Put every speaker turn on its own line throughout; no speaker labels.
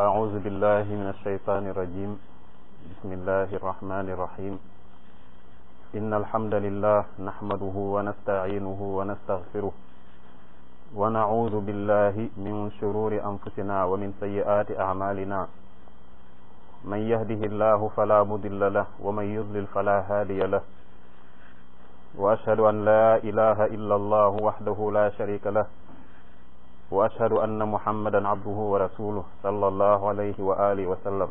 أعوذ بالله من الشيطان الرجيم بسم الله الرحمن الرحيم إن الحمد لله نحمده ونستعينه ونستغفره ونعوذ بالله من شرور أنفسنا ومن سيئات أعمالنا من يهده الله فلا مضل له ومن يضلل فلا هادي له وأشهد أن لا إله إلا الله وحده لا شريك له وأشهد أن محمدا عبده ورسوله صلى الله عليه وآله وسلم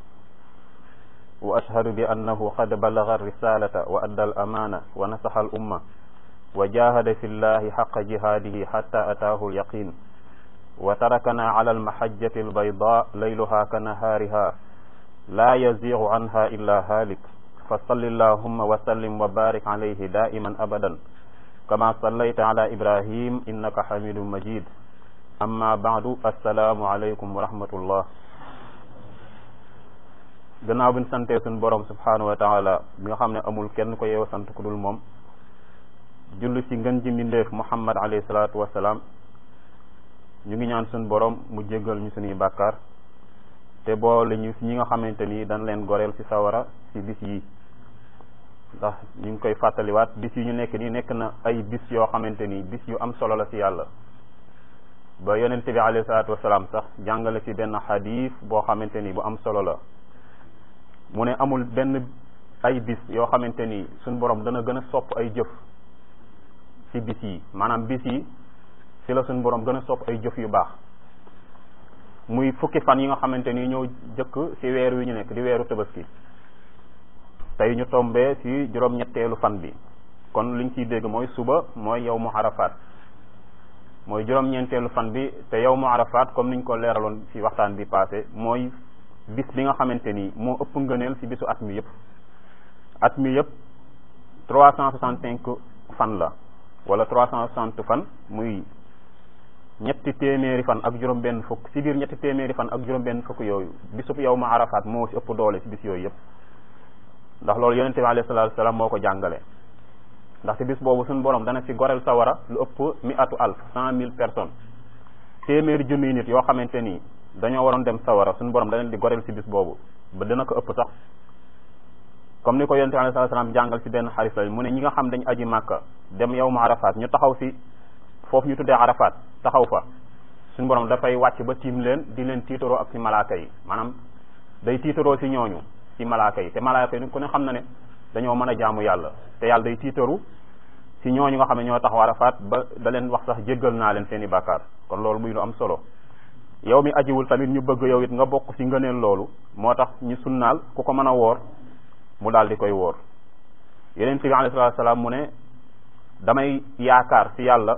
وأشهد بأنه قد بلغ الرسالة وأدى الأمانة ونصح الأمة وجاهد في الله حق جهاده حتى أتاه اليقين وتركنا على المحجة البيضاء ليلها كنهارها لا يزيغ عنها إلا هالك فصل اللهم وسلم وبارك عليه دائما أبدا كما صليت على إبراهيم إنك حميد مجيد amma baadu assalaamu aleykum wa rahmatullah gannaaw bi ñu santee suñu borom subhanahu wa taala bi nga xam ne amul kenn ko yeew sant ku dul moom julli ci ngën ji mbindeef muhammad alayhi salaatu wasalaam ñu ngi ñaan suñu borom mu jéggal ñu suñuy bàkkaar te boole ñu ñi nga xamante ni dañ leen goreel ci sawara ci bis yi ndax ñu ngi koy fàttaliwaat bis yi ñu nekk nii nekk na ay bis yoo xamante ni bis yu am solo la ci yàlla ba yonent bi alayhi salaatu wasalaam sax jàngale ci benn xadiis boo xamante ni bu am solo la mu ne amul benn ay bis yoo xamante ni suñ borom dana gën a sopp ay jëf ci bis yi maanaam bis yi ci la suñ borom gën a sopp ay jëf yu baax muy fukki fan yi nga xamante ni ñoo jëkk ci weer wi ñu nekk di weeru tabaski tey ñu tombee ci juróom-ñetteelu fan bi kon liñ ciy dégg mooy suba mooy yow mu arafaat mooy juróom-ñeenteelu fan bi te yow mu arafaat comme niñ ko leeraloon ci waxtaan bi passé mooy bis bi nga xamante ni moo ëpp ngëneel ci bisu at mi yëpp at mi yëpp trois cent soixante cinq fan la wala trois cent soixante fan muy ñetti téeméeri fan ak juróom benn fukk ci biir ñetti téeméeri fan ak juróom benn fukk yooyu bisub yow mu arafaat moo ci ëpp doole ci bis yooyu yëpp ndax loolu yonente bi alayhi salaatu salaam moo ko jàngale ndaxte bis boobu suñu borom dana ci goreel sawara lu ëpp mi atu alf cent mille personnes téeméeri junniy nit yoo xamante ni dañoo waroon dem sawara suñu borom dana di goreel ci bis boobu ba dina ko ëpp sax comme ni ko yonente alayhi salaam jàngal ci benn xaris la mu ne ñi nga xam dañ aji màkka dem yow ma arafaat ñu taxaw ci foofu ñu tuddee arafaat taxaw fa suñu borom dafay wàcc ba tiim leen di leen tiitaroo ak ci malaaka yi maanaam day tiitaroo ci ñooñu ci malaaka yi te malaaka yi ku ne xam na ne dañoo mën a jaamu yàlla te yàlla day tiitaru ci ñooñu nga xam ne ñoo taxaw arafaat ba da leen wax sax jéggal naa leen seen i bàkkaar kon loolu muy lu am solo yow mi ajiwul tamit ñu bëgg yow it nga bokk ci ngëneel loolu moo tax ñu sunnaal ku ko mën a woor mu daal di koy woor yeneen bi alayhi salaatu salaam mu ne damay yaakaar ci yàlla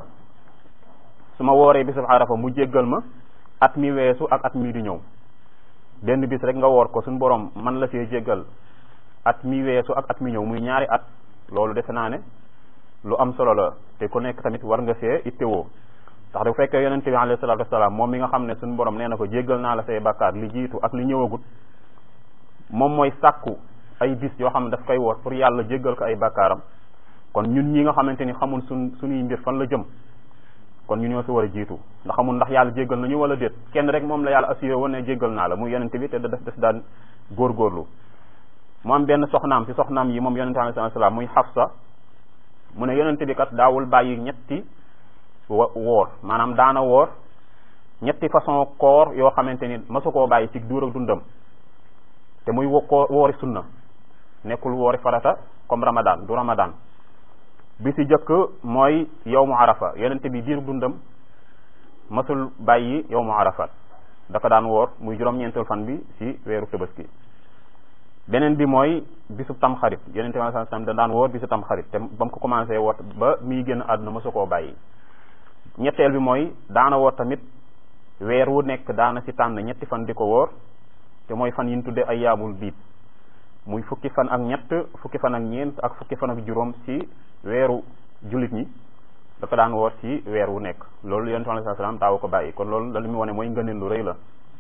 su ma wooree bisub arafa mu jéggal ma at mi weesu ak at mi di ñëw benn bis rek nga woor ko suñu borom man la see jéggal at mi weesu ak at mi ñëw muy ñaari at loolu defe naa ne lu am solo la te ku nekk tamit war nga see ittewoo ndax bu fekkee yonente bi alayhi salaatu wasalaam moom mi nga xam ne suñu borom nee na ko jéggal naa la say bakkaar li jiitu ak li ñëwagut moom mooy sàkku ay bis yoo xam ne daf koy woor pour yàlla jéggal ko ay bakkaaram kon ñun ñi nga xamante ni xamul suñ suñuy mbir fan la jëm kon ñu ñoo si war a jiitu ndax xamul ndax yàlla jéggal nañu wala déet kenn rek moom la yàlla assuré woon ne jéggal naa la muy yonente bi te da def des daan góorgóorlu mu am benn soxnaam ci soxnaam yi moom yonente alayhi salaam muy Xafsa mu ne yonente bi kat daawul bàyyi ñetti woor maanaam daana woor ñetti façon koor yoo xamante ni masu koo bàyyi ci duur ak dundam te muy ko woori sunna nekkul woori farata comme ramadan du ramadan bi ci jëkk mooy yow mu arafa yonente bi diir dundam masul bàyyi yow mu arafat dafa daan woor muy juróom-ñeentul fan bi ci weeru tabaski beneen bi mooy bisub tam xarit yonente bi sallallahu alayhi wasallam da daan woor bisub tam xarit te ba mu ko commencé woor ba muy génn àdduna mësu koo bàyyi ñetteel bi mooy daana woor tamit weer wu nekk daana ci tànn ñetti fan di ko woor te mooy fan yi ñu tudde ay yaamul biit muy fukki fan ak ñett fukki fan ak ñeent ak fukki fan ak juróom ci weeru jullit ñi dafa daan woor ci weer wu nekk loolu yonente bi sallallahu alayhi wasallam daawu ko bàyyi kon loolu la li mu wone mooy ngëneel lu rëy la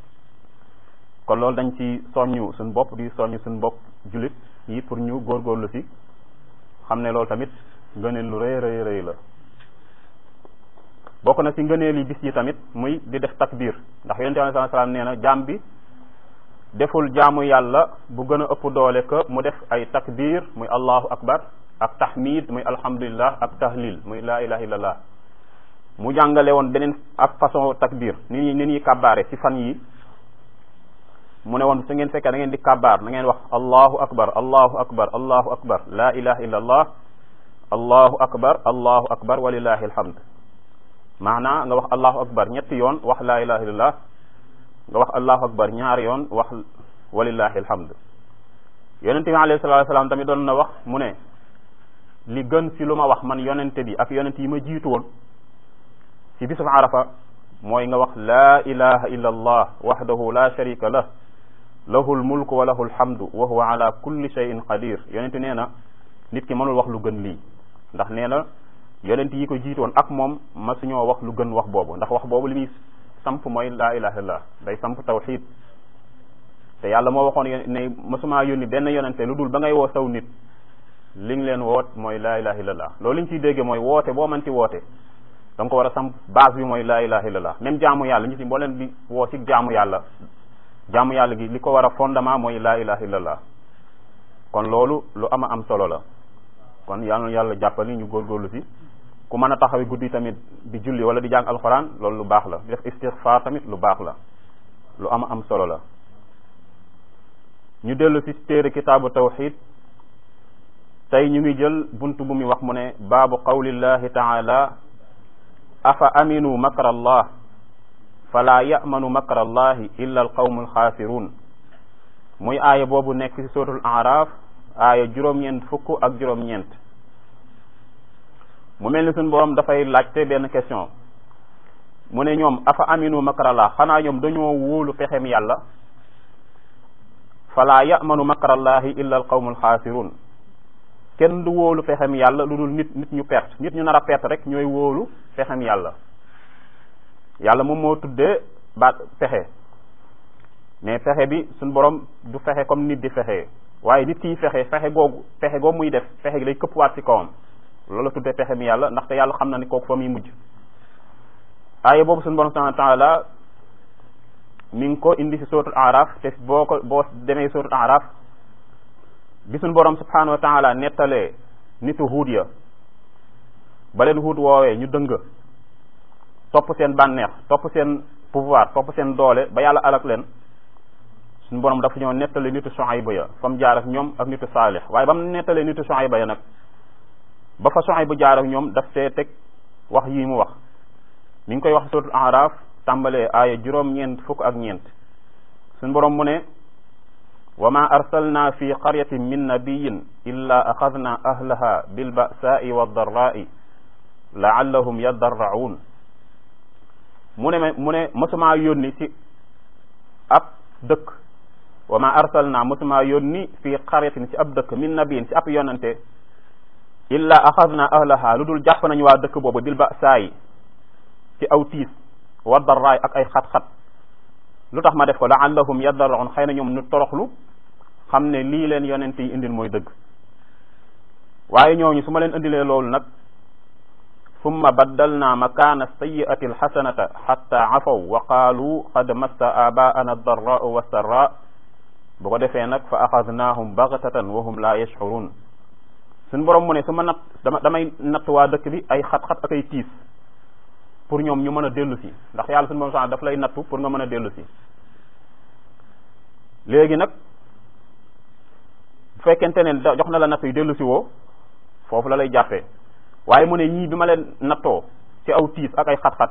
kon loolu dañ ci soññu suñ bopp di soññu suñ bopp jullit yi pour ñu góorgóorlu ci xam ne loolu tamit ngëneel lu rëy rëy rëy la bokk na ci ngëneel yi bis yi tamit muy di def takbir ndax yonente bi sallallahu alayhi wasallam nee na jaam bi deful jaamu yàlla bu gën a ëpp doole que mu def ay takbir muy allahu akbar ak tahmid muy alhamdulillah ak tahlil muy la ilaha illallah mu jàngale woon beneen ak façon takbir ni ñuy ni ñuy kabbaare ci fan yi mu ne woon su ngeen fekkee da ngeen di kabbaar na ngeen wax allahu akbar allahu akbar allahu akbar la ilaha illallah allahu akbar allahu akbar walillahi alhamd maanaa nga wax allahu akbar ñetti yoon wax la ilaha illallah nga wax allahu akbar ñaari yoon wax walillahi alhamd yonente bi alayhi salatu wasalam tamit doon na wax mu ne li gën ci lu ma wax man yonente bi ak yonente yi ma jiitu woon ci bisub arafa mooy nga wax laa ilaha illa allah wahdahu la sharika lah lahu lmulku wa lahu lhamdu wa huwa ala kulli shay'in qadir yonente nee na nit ki mënul wax lu gën lii ndax nee na yonent yi ko jiitoon ak moom masuñoo wax lu gën wax boobu ndax wax boobu li muy samp mooy laa ilaha illallah day samp tawxid te yàlla moo waxoon ne masumaa yónni benn yonente lu dul ba ngay woo saw nit li nga leen woot mooy laa ilaha illallah loolu li ñu ciy dégge mooy woote boo mën ci woote da nga ko war a samp base bi mooy laa ilaha illallah même jaamu yàlla ñu ci boo leen di woo ci jaamu yàlla jaamu yàlla gi li ko war a fondement mooy laa ilaha illallah kon loolu lu ama am solo la kon yàlla yàlla jàppali ñu góorgóorlu ci ku mën a taxawi guddi tamit di julli wala di jàng alxuraan loolu lu baax la di def istixfaar tamit lu baax la lu ama am solo la ñu dellu ci téere kitaabu tawxid tey ñu ngi jël bunt bu muy wax mu ne baabu qawlillahi taala afa aminu makra allah fala yamanu makra allahi illa alqawmu alxaasirun muy aaya boobu nekk ci suratul araf aaya juróom-ñeent fukk ak juróom-ñeent mu mel ni suñu borom dafay laajte benn question mu ne ñoom afa aminu makrallah xanaa ñoom dañoo wóolu pexem yàlla fala yamanu makrallahi illa al qawmul xaasirun kenn du wóolu pexem yàlla lu dul nit nit ñu perte nit ñu nar a perte rek ñooy wóolu pexem yàlla yàlla moom moo tuddee baat pexe mais fexe bi suñu borom du fexe comme nit di fexe waaye nit kiy fexe fexe googu fexe googu muy def fexe gi day këppwaat ci kawam loolu la tuddee pexe mi yàlla ndaxte yàlla xam na ni kooku fa muy mujj aaya boobu suñu borom subhanahu wa taala mi ngi ko indi ci suratul araf te boo ko boo demee suratul araf bi suñu borom subhanahu wa taala nettalee nitu huud ya ba leen huud woowee ñu dëng topp seen bànneex topp seen pouvoir topp seen doole ba yàlla alak leen suñu borom dafa ñoo nettali nitu Shuayba ya fa mu jaar ak ñoom ak nitu Saalix waaye ba mu nettalee nitu Shuayba ya nag ba fa Shuayba jaar ak ñoom daf see teg wax yii mu wax mi ngi koy wax suratul Araf tàmbalee aaya juróom-ñeent fukk ak ñeent suñu borom mu ne wa ma arsalna fi qaryatin min nabiyin illa axadna ahlaha bilbasai waddarrai laallahum yadarraun mu ne mu ne mosumaa yónni ci ab dëkk wa ma arsalna mosumaa yónni fi qaryatin ci ab dëkk min nabiyin ci ab yonante illa axadna ahlaha lu dul jàpp nañu waa dëkk boobu bilbasaayi ci aw tiis waddarraay ak ay xat-xat lu tax ma def ko laallahum yadarraun xëy na ñoom ñu toroxlu xam ne lii leen yonent yi indil mooy dëgg waaye ñooñu su ma leen indilee loolu nag summa baddalna makaana sayiati alxasanata xatta afaw wa qaalu qad massa abaana addarraau wassarra bu ko defee nag fa axadnaahum bagtatan wa hum la yashcurun suñ borom mu ne su ma natt dama damay natt waa dëkk bi ay xat-xat ak ay tiis pour ñoom ñu mën a dellu si ndax yàlla suñu borom sax daf lay nattu pour nga mën a dellu si léegi nag bu fekkente ne jox na la natt yi dellu si woo foofu la lay jàppee waaye mu ne ñii bi ma leen nattoo ci aw tiis ak ay xat-xat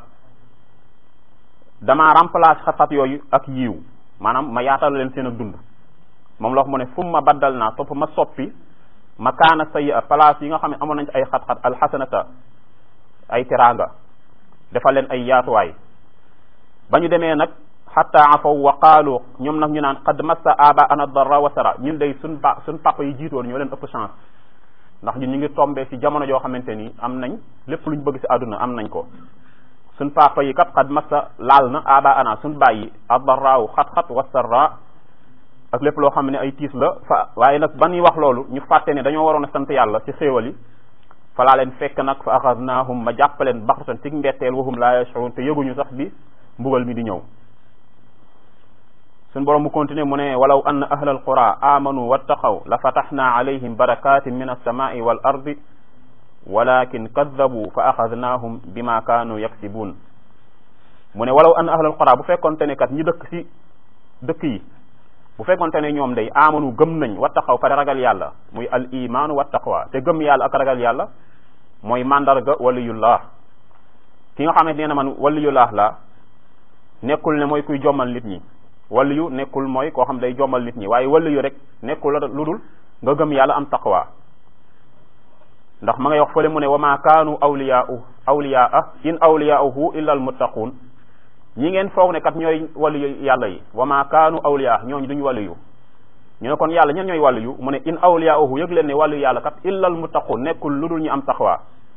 damaa remplacer xat-xat yooyu ak yiiw maanaam ma yaatal leen seen ak dund moom la wax mu ne fu ma baddal naa topp ma soppi ma kaana sayi a place yi nga xam ne amoon nañ ci ay xat-xat alxasanata ay teraanga defal leen ay yaatuwaay ba ñu demee nag xatta afaw wa qaalu ñoom nag ñu naan qad massa aba ana darra wa sara ñun day suñ ba suñ papa yi jiitoon ñoo leen ëpp chance ndax ñun ñu ngi tombé ci jamono joo xamante ni am nañ lépp luñ bëgg ci àdduna am nañ ko suñ papa yi kat qad massa laal na aba ana suñ bàyyi adarraaw xat-xat wa sarra ak lépp loo xam ne ay tiis la fa waaye nag ba ñuy wax loolu ñu fàtte ne dañoo waroon a sant yàlla ci xéewal yi fa laa leen fekk nag fa axadnaahum ma jàppaleen baxtatan ci mbetteel wahum laa yashurun te yëguñu sax bi mbugal mi di ñëw suñ borom mu continuer mu ne walaw anna ahla alqura amanu wattaqaw la fataxna alayhim barakatin min alsamai wal ardi walakin kaddabu fa axadnahum bima kaanu yaksibun mu ne walaw anna ahla alqura bu fekkonte ne kat ñi dëkk si dëkk yi bu fekkonte ne ñoom day amanu gëm nañ wattaqaw pare ragal yàlla muy al imaanu wattaqwa te gëm yàlla ak ragal yàlla mooy mandarga waliyullah ki nga xamante nee na man waliyullah la nekkul ne mooy kuy jommal nit ñi waliyu nekkul mooy koo xam day jommal nit ñi waaye waliyu rek nekkul lu dul nga gëm yàlla am taqwa ndax ma ngay wax fële mu ne wa ma kaanu awliyaau awliyaa in awliyaauhu illa al muttaquun ñi ngeen foog ne kat ñooy waliyu yàlla yi wa ma kaanu awliyaa ñooñu duñu waliyu ñu ne kon yàlla ñen ñooy waliyu mu ne in awliyaauhu yëg leen ne waliyu yàlla kat illa al muttaquun nekkul lu dul ñu am taqwa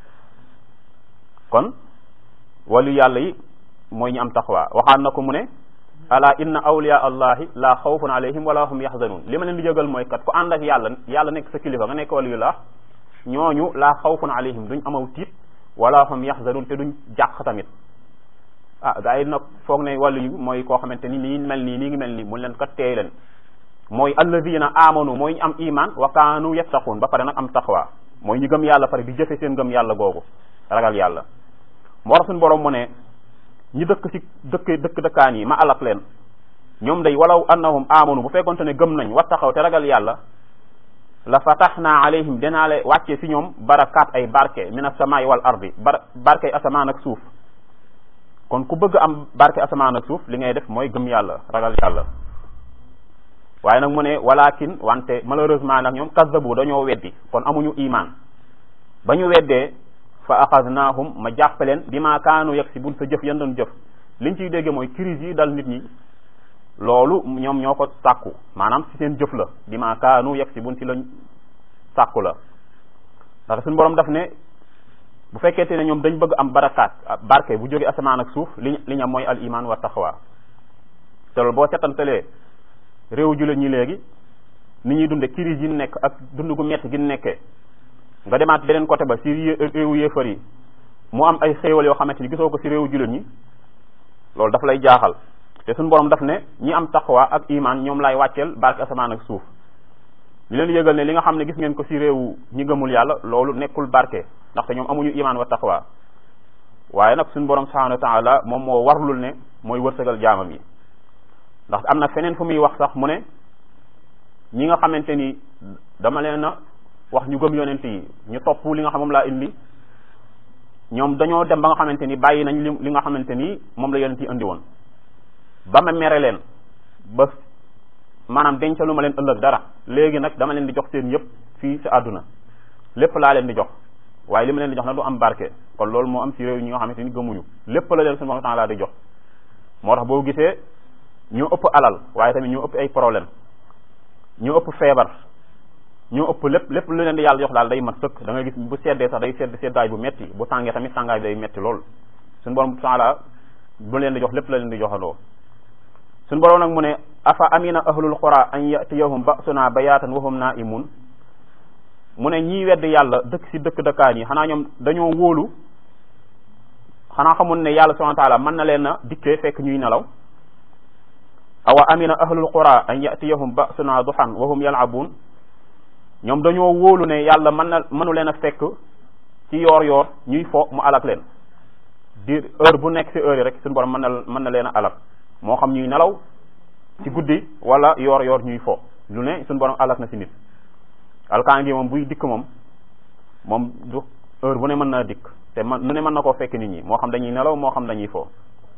kon waliyu yàlla yi mooy ñu am taqwa waxaan na ko mu ne ala inna awliya allahi la xawfun alayhim wala hum yaxzanun li ma leen di jógal mooy kat ku ànd ak yàlla yàlla nekk sa kilifa nga nekk waliyullah ñooñu la xawfun alayhim duñ amaw tiit wala hum yaxzanun te duñ jàq tamit ah gaa yi nag foog ne wàllu yu mooy koo xamante ni nii mel nii nii ngi mel nii mu leen kat teey leen mooy alladina amanu mooy ñu am iman wa kaanu yattaqun ba pare nag am taqwa mooy ñu gëm yàlla pare di jëfe seen gëm yàlla googu ragal yàlla moo tax suñu borom mu ne ñi dëkk ci dëkk dëkk dëkkaan yi ma alak leen ñoom day walaw annahum amanu bu fekkonte ne gëm nañ wattaxaw te ragal yàlla la fataxna alayhim dinaa le wàcce ci ñoom barakaat ay barke min asamaai wal ardi bar barke asamaan ak suuf kon ku bëgg am barke asamaan ak suuf li ngay def mooy gëm yàlla ragal yàlla waaye nag mu ne walakin wante malheureusement nag ñoom kazzabu dañoo weddi kon amuñu iman ba ñu weddee fa axadnahum ma jàppaleen bi ma kaanu yaksibun sa jëf yan doon jëf liñ ciy dégge mooy crise yi dal nit ñi loolu ñoom ñoo ko sàkku maanaam ci seen jëf la bi ma kaanu yaksibun ci lañ sàkku la ndax suñu borom daf ne bu fekkente ne ñoom dañ bëgg am barakaat barke bu jóge asamaan ak suuf li li ñam mooy al iman wa taqwa te loolu boo setantalee réew jullit ñi léegi ni ñuy dunde crise yi nekk ak dund gu metti gi nekkee nga demaat beneen côté ba si réewu yéefar yi mu am ay xéewal yoo xamante ni gisoo ko si réewu jullit ñi loolu daf lay jaaxal te suñu borom daf ne ñi am taqwa ak iman ñoom lay wàcceel barke asamaan ak suuf li leen yëgal ne li nga xam ne gis ngeen ko si réewu ñi gëmul yàlla loolu nekkul barke ndaxte ñoom amuñu iman wa taqwa waaye nag suñu borom subhanahu wa taala moom moo warlul ne mooy wërsëgal jaamam yi ndax am na feneen fu muy wax sax mu ne ñi nga xamante ni dama leen a wax ñu gëm yonent yi ñu topp li nga xam moom laa indi ñoom dañoo dem ba nga xamante ni bàyyi nañ li li nga xamante ni moom la yonent yi indi woon ba ma mere leen ba maanaam dencalu ma leen ëllëg dara léegi nag dama leen di jox seen yëpp fii ci àdduna lépp laa leen di jox waaye li ma leen di jox nag du am barke kon loolu moo am ci réew ñi nga xamante ni gëmuñu lépp la leen suñu temps laa di jox moo tax boo gisee ñoo ëpp alal waaye tamit ñoo ëpp ay problème ñoo ëpp feebar ñoo ëpp lépp lépp lu leen di yàlla jox daal day mat sëkk da ngay gis bu seddee sax day sedd seddaay bu metti bu tàngee tamit tàngaay bi day metti lool suñu borom taala bu leen di jox lépp la leen di joxandoo suñu borom nag mu ne afa amina ahlul qura an yatiyahum ba'suna bayatan wa hum na'imun mu ne ñii wedd yàlla dëkk ci dëkk dëkkaan yi xanaa ñoom dañoo wóolu xanaa xamul ne yàlla subhanahu wa ta'ala mën na leen a dikkee fekk ñuy nelaw awa amina ahlul qura an yatiyahum ba'suna duhan wa hum yal'abun ñoom dañoo wóolu ne yàlla mën na mënu leen a fekk ci yoor yoor ñuy fo mu alak leen di heure bu nekk ci heure yi rek suñu borom mën na mën na leen a alak moo xam ñuy nelaw ci guddi wala yoor yoor ñuy fo lu ne suñu borom alak na ci nit alkaan gi moom buy dikk moom moom du heure bu ne mën naa dikk te man nu ne mën na koo fekk nit ñi moo xam dañuy nelaw moo xam dañuy fo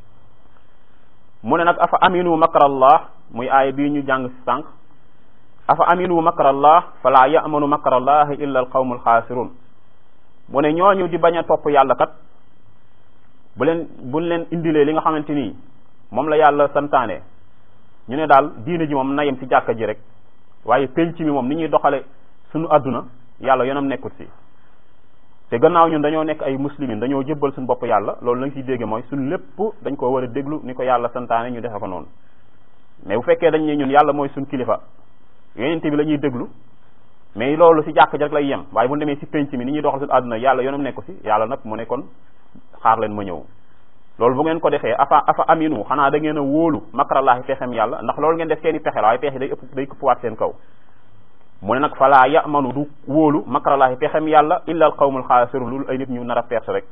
mu ne nag afa aminu makrallah muy aaya bii ñu jàng ci sànq afa aminu makrallah fala yamanu makrallah illa al qawmu alxaasirun mu ne ñooñu di bañ a topp yàlla kat bu leen buñ leen indilee li nga xamante ni moom la yàlla santaane ñu ne daal diine ji moom na yem ci jàkka ji rek waaye penc mi moom ni ñuy doxale suñu àdduna yàlla yoonam nekkut si te gannaaw ñun dañoo nekk ay muslimin dañoo jëbbal suñu bopp yàlla loolu la nga ciy dégge mooy suñu lépp dañ ko war a déglu ni ko yàlla santaane ñu defe ko noonu mais bu fekkee dañ ne ñun yàlla mooy suñu kilifa yonent bi la ñuy déglu mais loolu si jàkk ji rek lay yem waaye bu ñu demee si penc mi ni ñuy doxal suñu àdduna yàlla yoonam nekku si yàlla nag mu ne kon xaar leen ma ñëw loolu bu ngeen ko defee afa afa aminu xanaa da ngeen a wóolu makrallaahi pexem yàlla ndax loolu ngeen def seen i pexe la waaye pexe day ëpp day këppwaat seen kaw mu ne nag falaa yamanu du wóolu makrallaahi pexem yàlla illa al qawmul xaasirun loolu ay nit ñu nar a perte rek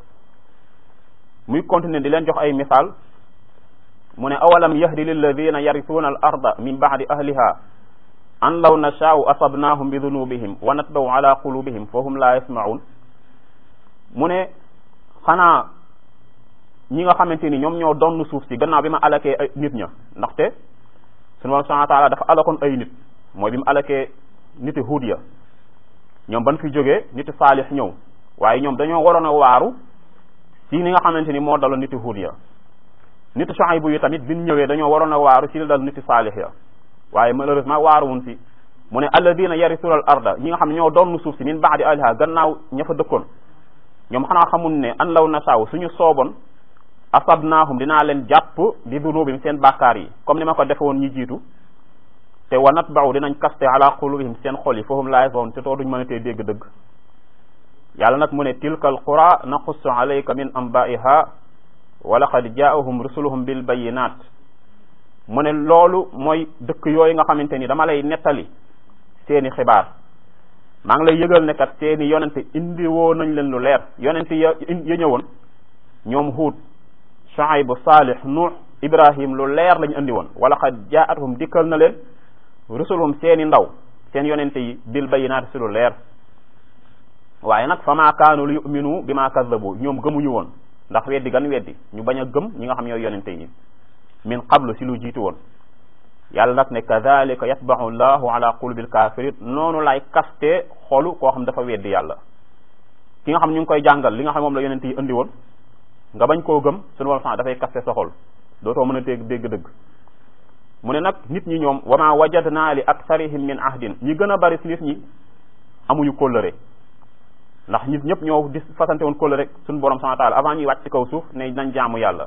muy continuer di leen jox ay misaal mu ne awalam yahdi lilladina yarisuuna al arda min baadi ahliha an law nashaau asabnaahum bi dunubihim wa natbaw ala qulubihim fa hum la yasmaun mu ne xanaa ñi nga xamante ni ñoom ñoo donn suuf si gannaaw bi ma alakee ay nit ña ndaxte sunu borom subhanahu wa taala dafa alakoon ay nit mooy bi mu alakee niti huud ya ñoom ban fi jógee niti saalix ñëw waaye ñoom dañoo waroon a waaru ci ni nga xamante ni moo daloon niti huud ya niti Shuaybu yi tamit bi ñu ñëwee dañoo waroon a waaru ci li dal niti saalix ya waaye malheureusement waaruwun si mu ne alladina yarisuuna al arda ñi nga xam ne ñoo doon suuf si min baadi ahliha gannaaw ña fa dëkkoon ñoom xanaa xamul ne an law nasaaw suñu sooboon asabnaahum dinaa leen jàpp bi dunubihim seen bàkkaar yi comme ni ma ko defe woon ñi jiitu te wa natba'u dinañ kaste ala qulubihim seen xol yi fahum laa yasma'un te too duñ mën a tee dégg dëgg yàlla nag mu ne tilka al qura naqussu alayka min anba'iha wa laqad jaa'ahum rusuluhum bil bayyinat mu ne loolu mooy dëkk yooyu nga xamante ni dama lay nettali seeni xibaar maa ngi lay yëgal ne kat seeni yonente indi woo nañ leen lu leer yonente ya ya ñëwoon ñoom Huud Shuayb Saalih Nuux Ibrahim lu leer lañu indi woon wala xad jaatuhum dikkal na leen rusuluhum seeni ndaw seen yonente yi bil bayinaat si lu leer waaye nag fa maa kaanu li yuminu bi maa kazzabu ñoom gëmuñu woon ndax weddi gan weddi ñu bañ a gëm ñi nga xam ñooy yonente yi min qablu si lu jiitu woon yàlla nag ne kadalika yatbaxu llahu ala qulubil kafirin noonu lay kaste xolu koo xam dafa weddi yàlla ki nga xam ñu ngi koy jàngal li nga xam moom la yonente yi indi woon nga bañ koo gëm sunu borom sax dafay kaste sa xol dootoo mën a dégg dégg dëgg mu ne nag nit ñi ñoom wa ma wajadna li aktharihim min ahdin ñi gën a bari si nit ñi amuñu kóllëre ndax nit ñëpp ñoo di fasante woon kóllëre suñu borom subhanahu wa ta'ala avant ñuy wàcc ci kaw suuf ne nañ jaamu yàlla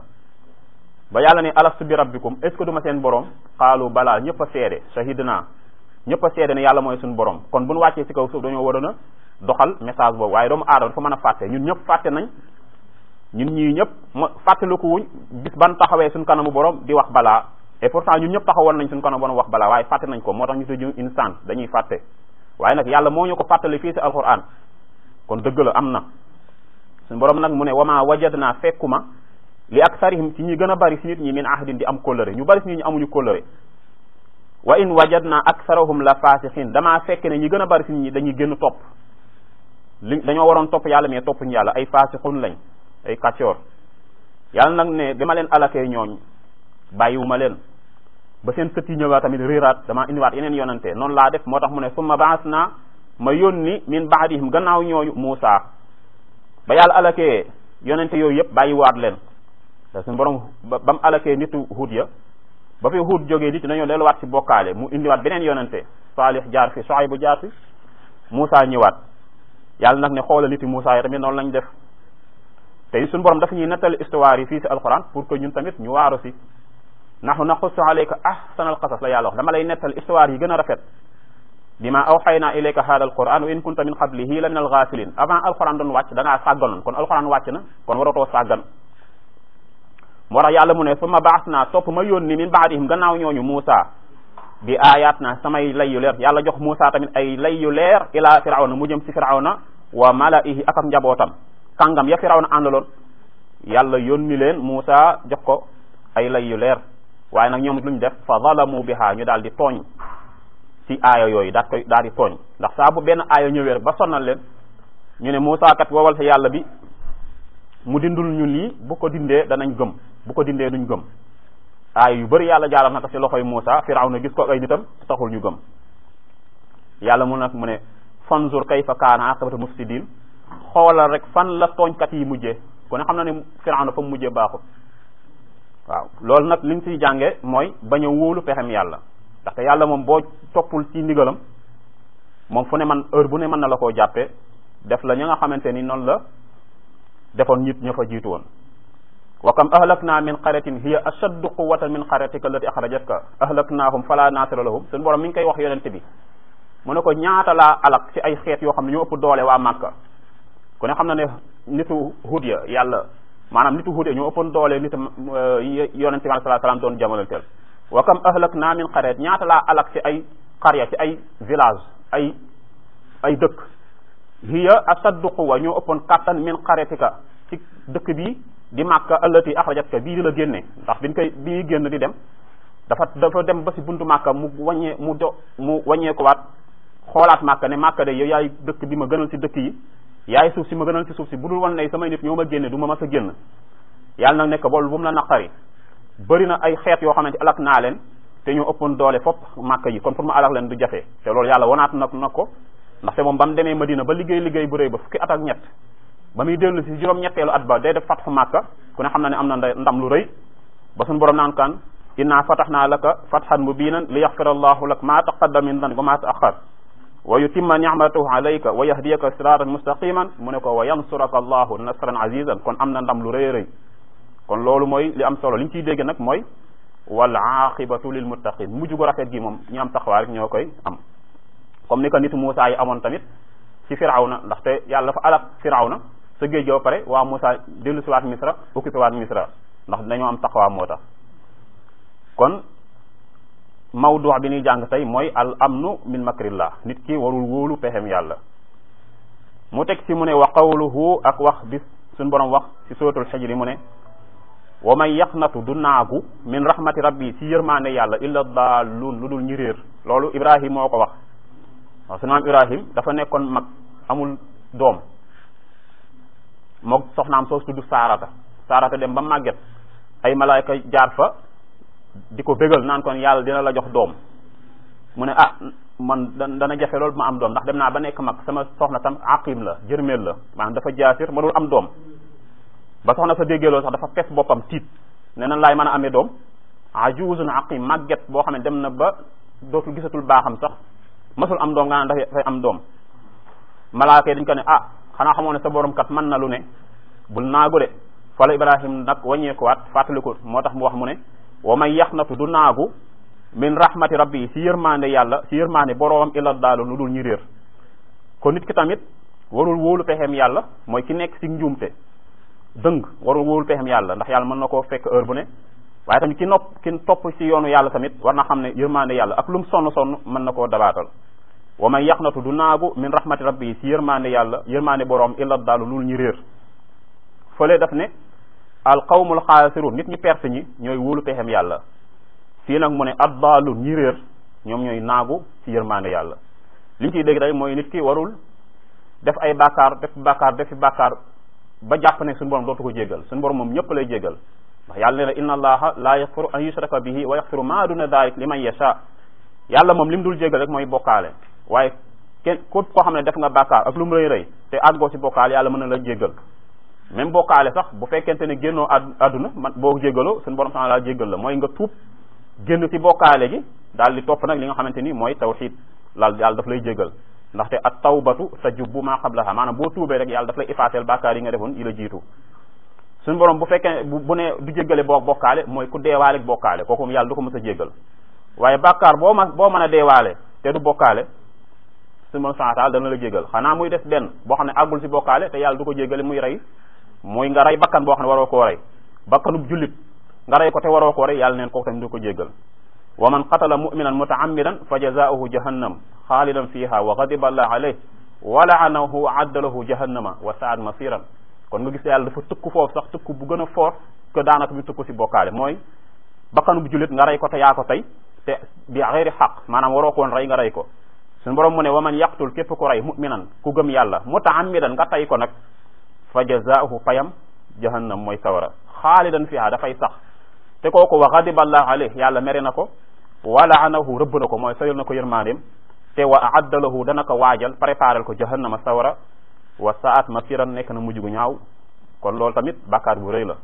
ba yàlla ne alastu bi rabbikum est ce que duma seen borom xaalu balaa ñëpp a seede shahidna ñëpp a seede ne yàlla mooy suñu borom kon bu ñu wàccee ci kaw suuf dañoo waroon a doxal message boobu waaye doomu aadama dafa mën a fàtte ñun ñëpp fàtte nañ ñun ñii ñëpp ma fàttaliku wuñ bis ban taxawee suñ kanamu borom di wax balaa et pourtant ñun ñëpp taxawoon nañ suñ kanamu borom wax balaa waaye fàtte nañ ko moo tax ñu tudd instant dañuy fàtte waaye nag yàlla moo ñu ko fàttali fii si alquran kon dëgg la am na suñ borom nag mu ne wama wajadna fekkuma li aksarihim ci ñi gën a bari si nit ñi min ahdin di am kóllëre ñu bari si nit ñi amuñu kóllëre wa in wajadna aksarahum la fasixin damaa fekk ne ñi gën a bari si nit ñi dañuy gën topp li dañoo waroon topp yàlla mais toppuñu yàlla ay fasixun lañ ay kàccoor yàlla nag ne bi ma leen alakee ñooñ bàyyiwuma leen ba seen sët yi ñëwaat tamit réeraat dama indiwaat yeneen yonante noonu laa def moo tax mu ne summa baas naa ma yónni min baadihim gannaaw ñooñu Muusa ba yàlla alakee yonente yooyu yëpp bàyyiwaat leen te suñu borom ba mu alakee nitu Huud ya ba fi Huud jógee nit dañoo delluwaat ci bokkaale mu indiwaat beneen yonente Saalix jaar fi Shuayb jaar fi Muusa ñëwaat yàlla nag ne xoola niti Muusa yi tamit noonu lañ def te suñu borom dafa ñuy nettali histoire yi fii si alquran pour que ñun tamit ñu waaru si nahnu naqussu alayka ahsana alqasas la yàlla wax dama lay nettali histoire yi gën a rafet bima awxayna ilayka hada alquran wa in kunta min qablihi la min alghafilin avant alquran doon wàcc da ngaa sàgganoon kon alquran wàcc na kon waratoo sàggan moo tax yàlla mu ne summa baas naa topp ma yónni min baadihim gannaaw ñooñu Muusa bi ayat na samay lay yu leer yàlla jox Muusa tamit ay lay yu leer ila firawna mu jëm si firawna wa malaihi ak ak njabootam kàngam ya firawna àndaloon yàlla yónni leen Muusa jox ko ay lay yu leer waaye nag ñoom luñ def fa zalamu biha ñu daal di tooñ ci aaya yooyu daat koy daal di tooñ ndax saa bu benn aaya ñëwee rek ba sonnal leen ñu ne Muusa kat wowal sa yàlla bi mu dindul ñu lii bu ko dindee danañ gëm bu ko dindee duñ gëm aaya yu bëri yàlla jaaral na ko ci loxoy Muusa firawna gis ko ay nitam taxul ñu gëm yàlla mu nag mu ne fanzur kayfa kaana aqibatu mufsidin xoolal rek fan la tooñkat yi mujjee ku ne xam na ne firawna fa mu mujjee baaxul waaw loolu nag li ñu siy jànge mooy bañ a wóolu pexem yàlla ndaxte yàlla moom boo toppul ci ndigalam moom fu ne man heure bu ne mën na la koo jàppee def la ña nga xamante ni noonu la defoon nit ña fa jiitu woon wa kam ahlakna min qaryatin hiya ashaddu quwwatan min qaryatika allati akhrajatka ahlaknahum fala nasira lahum suñu borom mi ngi koy wax yonente bi mu ne ko ñaata laa alak ci ay xeet yoo xam ne ñoo ëpp doole waa Màkka ku ne xam na ne nitu Hud ya yàlla maanaam nitu huude ñoo ëppoon doole nit yonente bi sallallahu alayhi wasallam doon jamonanteel wa kam ahlak naa min qaryat ñaata laa alak ci ay qarya ci ay village ay ay dëkk hiya asaddu quwa ñoo ëppoon kattan min qaryatika ci dëkk bii di màkka allati axrajatka bii di la génne ndax biñ koy bi ñuy génn di dem dafa dafa dem ba si buntu màkka mu wàññee mu do mu wàññee ko waat xoolaat màkka ne màkka de yow yaay dëkk bi ma gënal si dëkk yi yaay suuf si ma gënal si suuf si bu dul wan ne samay nit ñoo ma génne du ma mas a génn yàlla nag nekk boolu bu mu la naqari bëri na ay xeet yoo xamante alak naa leen te ñoo ëppoon doole fop màkka yi kon pour mu alak leen du jafe te loolu yàlla wanaat nag na ko ndaxte moom ba mu demee Madina ba liggéey liggéey bu rëy ba fukki at ak ñett ba muy dellu si juróom-ñetteelu at ba day def fatxu màkka ku ne xam na ne am na ndam lu rëy ba suñu borom naan kan inna fatahnaa laka fathan mubinan li yaxfira allahu lak ma taqaddama min danbika wa ma taaxar wa yutimma nicmatahu alayka wa yahdiyaka siratan mustaqiman mu ne ko wa yansuraka allahu nasran azizan kon am na ndam lu rëy rëy kon loolu mooy li am solo li ñu ciy dégg nag mooy wal aqibatu lil muttaqin mujj gu rafet gi moom ñi am taxawaay rek ñoo koy am comme ni ko nitu Muusa yi amoon tamit ci firawna ndaxte yàlla dafa alak firawna sa géej gi ba pare waa Muusa dellu si waat misra occupé waat misra ndax dañoo am taxawaa moo tax kon mawdu bi ñuy jàng tey mooy al amnu min makrillah nit ki warul wóolu pexem yàlla mu teg ci mu ne wa qawluhu ak wax bis suñ borom wax ci suratul xijri mu ne wa man yaqnatu du naagu min rahmati rabbi ci yërmaande yàlla illa daalun lu dul ñi réer loolu ibrahim moo ko wax waaw sunu maam ibrahim dafa nekkoon mag amul doom moog soxnaam soo tudd saarata saarata dem ba màgget ay malaayka jaar fa di ko bégal naan kon yàlla dina la jox doom mu ne ah man dana jafe loolu ma am doom ndax dem naa ba nekk mag sama soxna tam aqim la jërmeel la maanaam dafa jaasir mënul am doom ba soxna sa déggee loolu sax dafa fes boppam tiit ne nan laay mën a amee doom ajuzun aqim màgget boo xam ne dem na ba dootul gisatul baaxam sax masul am doom nga naan dafay am doom malaaka yi dañ ko ne ah xanaa xamoo ne sa borom kat mën na lu ne bul naagu de fala ibrahim nag wàññeekuwaat fàttali ko moo tax mu wax mu ne wa man yaxnatu du naagu min rahmati rabbi yi si yërmande yàlla si yërmande boroomam illa daalu lu dul ñi réer kon nit ki tamit warul wóolu pexeem yàlla mooy ki nekk si njuumte dëng warul wóolu pexeem yàlla ndax yàlla mën na koo fekk heure bu ne waaye tamit ki nopp ki topp si yoonu yàlla tamit war na xam ne yërmande yàlla ak lu mu sonn sonn mën na koo dabaatal wa man yaxnatu du naagu min rahmati rabbi yi si yërmande yàlla yërmande boroom illa daalu lu dul ñi réer fële daf ne al qawmul xaasirun nit ñi perte ñi ñooy wóolu pexem yàlla fii nag mu ne addaalu ñi réer ñoom ñooy naagu ci yërmande yàlla li ñu ciy dégg rek mooy nit ki warul def ay bàkkaar def bàkkaar defi bàkkaar ba jàpp ne suñu borom dootu ko jéggal suñu borom moom ñëpp lay jéggal ndax yàlla ne na inna allaha la yaxfiru an yushraka bihi wa yaxfiru ma duna dalik liman yasha yàlla moom li mu dul jéggal rek mooy bokkaale waaye kenn képp koo xam ne def nga bàkkaar ak lu mu rëy rëy te àggoo ci bokkaale yàlla mën na la jéggal même bokkaale sax bu fekkente ne génnoo àdduna man boo jéggaloo suñu borom subhanahu wa ta'ala jéggal la mooy nga tuub génn ci bokkaale gi daal di topp nag li nga xamante ni mooy tawxid laal yàlla daf lay jéggal ndaxte at tawbatu tajubbu ma qablaha maanaam boo tuubee rek yàlla daf lay effacer bàkkaar yi nga defoon yi la jiitu suñu borom bu fekkee bu ne du jéggale boo bokkaale mooy ku deewaale bokkaale kooku moom yàlla du ko mës a jéggal waaye bàkkaar boo ma boo mën a deewaale te du bokkaale suñu borom subhanahu wa ta'ala dana la jéggal xanaa muy des benn boo xam ne àggul ci bokkaale te yàlla du ko jéggale muy rey mooy nga rey bakkan boo xam ne waroo koo rey bakkanub jullit nga rey ko te waroo koo rey yàlla neen kooku tamit du ko jéggal wa man qatala muminan mutaammidan fa jazaauhu jahannam xaalidan fiha wa ghadiba allah alayh wa laanahu wa adda lahu jahannama wa saad masiran kon nga gis yàlla dafa tëkku foofu sax tëkku bu gën a fort que daanaka bi tëkku si bokkaale mooy bakkanub jullit nga rey ko te yaa ko tey te bi xeeri xaq maanaam waroo ko woon rey nga rey ko suñu borom mu ne wa man yaqtul képp ku rey muminan ku gëm yàlla mutaammidan nga tey ko nag fa jazaahu fayam jahannam mooy sawara xaalidan fiha dafay sax te kooku wa ghadiba allah alayh yàlla mere na ko wa laanahu rëbb na ko mooy sayal na ko yërmandeem te wa aadda lahu dana ko waajal préparel ko jahannama sawara wa saat masiran nekk na mujj gu ñaaw kon loolu tamit bàkkaar bu rëy la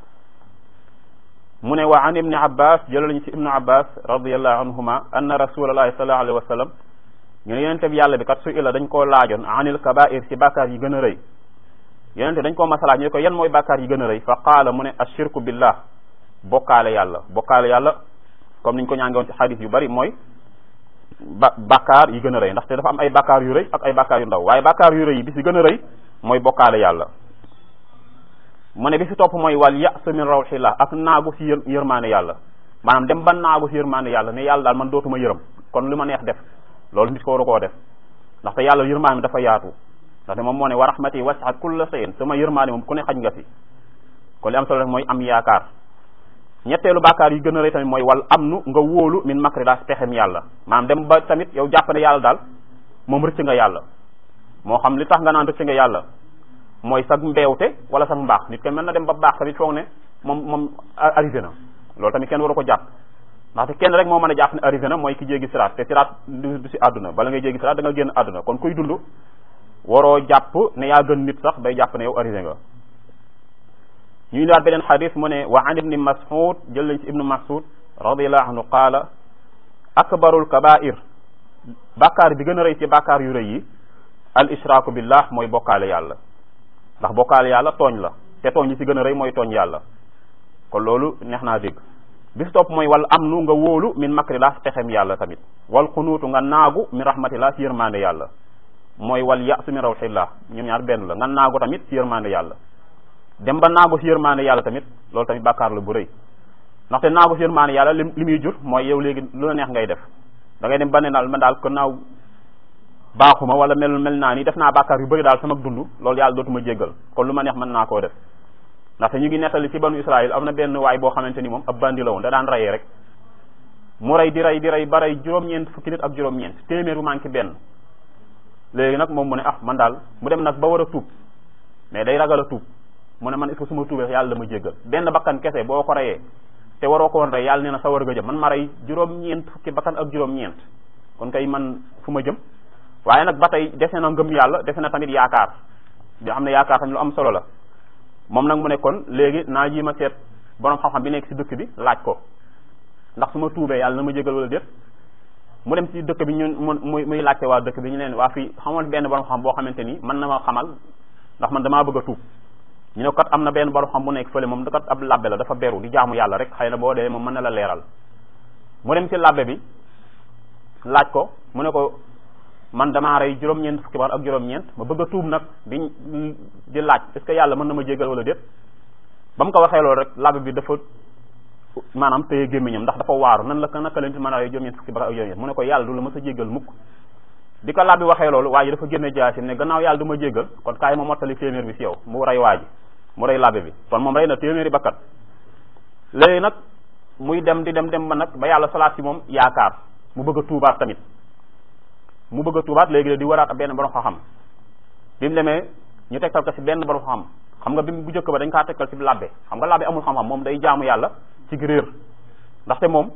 mu ne wa an ibni abbas jëlal ñu ci ibnu abbas radiallahu anhuma anna rasulallahi sallallahu alayhi wa sallam ñu ne yonente bi yàlla bi kat su illa dañ koo laajoon anil kabair ci bàkkaar yi gën a rëy yonente dañ koo masalaaj ñu ko yan mooy bàkkaar yi gën a rëy fa qaala mu ne ashirku billah bokkaale yàlla bokkaale yàlla comme niñ ko ñaange woon ci xadis yu bari mooy ba bàkkaar yi gën a rëy ndaxte dafa am ay bàkkaar yu rëy ak ay bàkkaar yu ndaw waaye bàkkaar yu rëy yi bi si gën a rëy mooy bokkaale yàlla mu ne bi si topp mooy wal yasu min rawxillah ak naagu si yër yërmaane yàlla maanaam dem ba naagu si yërmaane yàlla ne yàlla daal man dootuma yërëm kon li ma neex def loolu nit ko waru koo def ndaxte yàlla yërmaane dafa yaatu ndaxte moom moo ne wa rahmati wasiat kulla shay'in sama yërmaane moom ku ne xaj nga si kon li am solo rek mooy am yaakaar ñetteelu bàkkaar yi gën a rëy tamit mooy wal am nu nga wóolu min makri daas pexem yàlla maanaam dem ba tamit yow jàpp ne yàlla daal moom rëcc nga yàlla moo xam li tax nga naan rëcc nga yàlla mooy sag mbeewte wala sag mbaax nit kenn mën na dem ba baax tamit foog ne moom moom arrivé na loolu tamit kenn waru ko jàpp ndaxte kenn rek moo mën a jàpp ne arrivé na mooy ki jéggi siraat te siraat du si àdduna bala ngay jéggi siraat da nga génn àdduna kon kuy dund waroo jàpp ne yaa gën nit sax bay jàpp ne yow arrivé nga ñu indiwaat beneen xadis mu ne wa an ibni mas'ud jël lañ ci ibnu mas'ud radiallahu anhu qaala akbarul kabair bàkkaar bi gën a rëy ci bàkkaar yu rëy yi al ishraaku billah mooy bokkaale yàlla ndax bokkaale yàlla tooñ la te tooñ yi ci gën a rëy mooy tooñ yàlla kon loolu neex naa dégg bis topp mooy wal am nu nga wóolu min makrillah pexem yàlla tamit wal xunuutu nga naagu min rahmatillah ci yërmande yàlla mooy wal yasu min rawxillah ñoom ñaar benn la nga naagu tamit ci yërmande yàlla dem ba naagu ci yërmande yàlla tamit loolu tamit bàkkaar la bu rëy ndaxte naagu ci yërmande yàlla li li muy jur mooy yow léegi lu la neex ngay def da ngay dem ba ne daal man daal kon naaw baaxuma wala mel mel naa ni def naa bàkkaar yu bëri daal sama dund loolu yàlla dootuma jéggal kon lu ma neex mën naa koo def ndaxte ñu ngi nettali ci banu Israël am na benn waay boo xamante ni moom ab bandi la woon da daan rayee rek mu rey di rey di rey ba rey juróom-ñeent fukki nit ak juróom-ñeent téeméer bu manqué benn léegi nag moom mu ne ah man daal mu dem nag ba war a tuub mais day ragal a tuub mu ne man est-ce que su ma tuubee yàlla dama jéggal benn bakkan kese boo ko reyee te waroo ko woon rey yàlla nee na sa war nga jëm man ma rey juróom-ñeent fukki bakkan ak juróom-ñeent kon kay man fu ma jëm waaye nag ba tey dese na ngëm yàlla dese na tamit yaakaar di xam ne yaakaar tamit lu am solo la moom nag mu ne kon léegi naa ji ma seet borom xam-xam bi nekk ci dëkk bi laaj ko ndax su ma tuubee yàlla na ma jégal wala déet mu dem ci dëkk bi ñun muy muy laajte waa dëkk bi ñu leen waa fii xamoon benn borom xam boo xamante ni mën na ma xamal ndax man damaa bëgg a tuub ñu ne kat am na benn borom xam bu nekk fële moom da kat ab labbe la dafa beru di jaamu yàlla rek xëy na boo dee moom mën na la leeral mu dem ci labbe bi laaj ko mu ne ko man damaa rey juróom-ñeent fukki bar ak juróom-ñeent ma bëgg a tuub nag di di laaj est ce que yàlla mën na ma jégal wala déet ba mu ko waxee loolu rek labbe bi dafa maanaam téye gémmiñam ndax dafa waaru nan la naka la nit mën a rey juróom-ñeent fukki bar ak juróom-ñeent mu ne ko yàlla du la mës a jégal mukk di ko labbe bi waxee loolu waa ji dafa génne jaasi ne gannaaw yàlla du ma jégal kon kaay ma mottali téeméer bi si yow mu rey waa ji mu rey labbe bi kon moom rey na téeméeri bakkat léegi nag muy dem di dem dem ba nag ba yàlla salaat si moom yaakaar mu bëgg a tuubaat tamit mu bëgg a tuubaat léegi di waraat benn borom xam-xam bi mu demee ñu tegtal ko si benn borom xam xam nga bi bu njëkk ba dañ kaa tegtal si labbe xam nga labbe amul xam-xam moom day jaamu yàlla ci réer ndaxte moom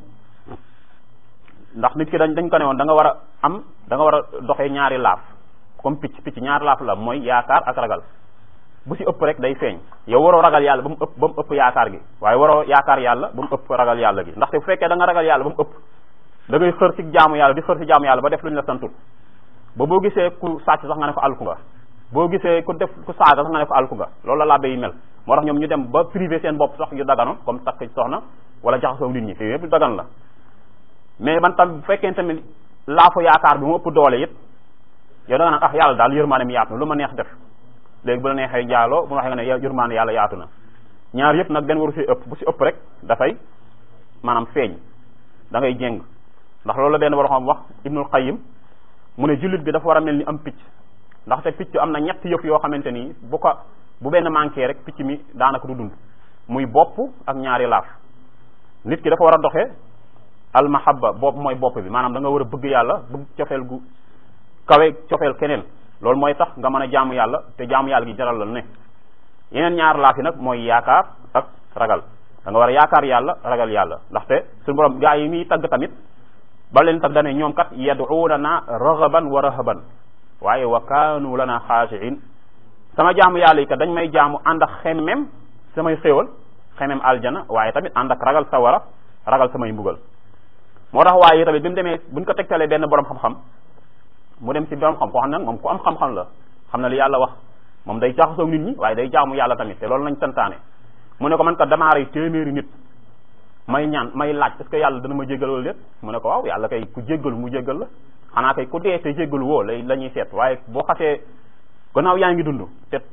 ndax nit ki dañ dañ ko ne woon da nga war a am da nga war a doxee ñaari laaf comme picc picc ñaari laaf la mooy yaakaar ak ragal bu si ëpp rek day feeñ yow waroo ragal yàlla ba mu ëpp ba mu ëpp yaakaar gi waaye waroo yaakaar yàlla ba mu ëpp ragal yàlla gi ndaxte bu fekkee da nga ragal yàlla ba mu ëpp da ngay xër ci jaamu yàlla di xër ci jaamu yàlla ba def lu ñu la santul ba boo gisee ku sàcc sax nga ne ko alku nga boo gisee ku def ku saaga sax nga ne ko alku nga loolu la labbe yi mel moo tax ñoom ñu dem ba privé seen bopp sax yu daganoon comme takk soxna wala jaxasoo nit ñi te yëpp dagan la mais man tam bu fekkee tamit laafu yaakaar bi mu ëpp doole it yow da nga naan ah yàlla daal yërmaane yaatu na lu ma neex def léegi bu la neexee jaaloo bu ma waxee nga ne yërmaane yàlla yaatu na ñaar yëpp nag benn waru si ëpp bu si ëpp rek dafay maanaam feeñ da ngay jéng ndax loolu la benn war xam wax ibnul qayyim mu ne jullit bi dafa war a mel ni am picc ndaxte picc am na ñett yëf yoo xamante ni bu ko bu benn manqué rek picc mi daanaka du dund muy bopp ak ñaari laaf nit ki dafa war a doxee almahabba bopp mooy bopp bi maanaam da nga war a bëgg yàlla bëgg cofeel gu kawe cofeel keneen loolu mooy tax nga mën a jaamu yàlla te jaamu yàlla gi jaral la ne yeneen ñaar laaf yi nag mooy yaakaar ak ragal da nga war a yaakaar yàlla ragal yàlla ndaxte suñu borom gaa yi muy tagg tamit ba leen tagg dane ñoom kat yad'unana raghaban wa rahaban waaye wa kaanu lana xaashiin sama jaamu yàlla yi kat dañ may jaamu ànd ak xemmem samay xéewal xemmem aljana waaye tamit ànd ak ragal sawara ragal samay mbugal moo tax waaye tamit bi mu demee buñ ko tegtalee benn borom xam-xam mu dem ci borom xam koo xam ne nag moom ku am xam-xam la xam na li yàlla wax moom day jaxasoo nit ñi waaye day jaamu yàlla tamit te loolu lañ santaane mu ne ko man kat damaa rey téeméeri nit may ñaan may laaj est ce que yàlla dana ma jéggal wala déet mu ne ko waaw yàlla kay ku jéggalu mu jéggal la xanaa kay ku dee te jéggalu woo lay la ñuy seet waaye boo xasee gannaaw yaa ngi dund te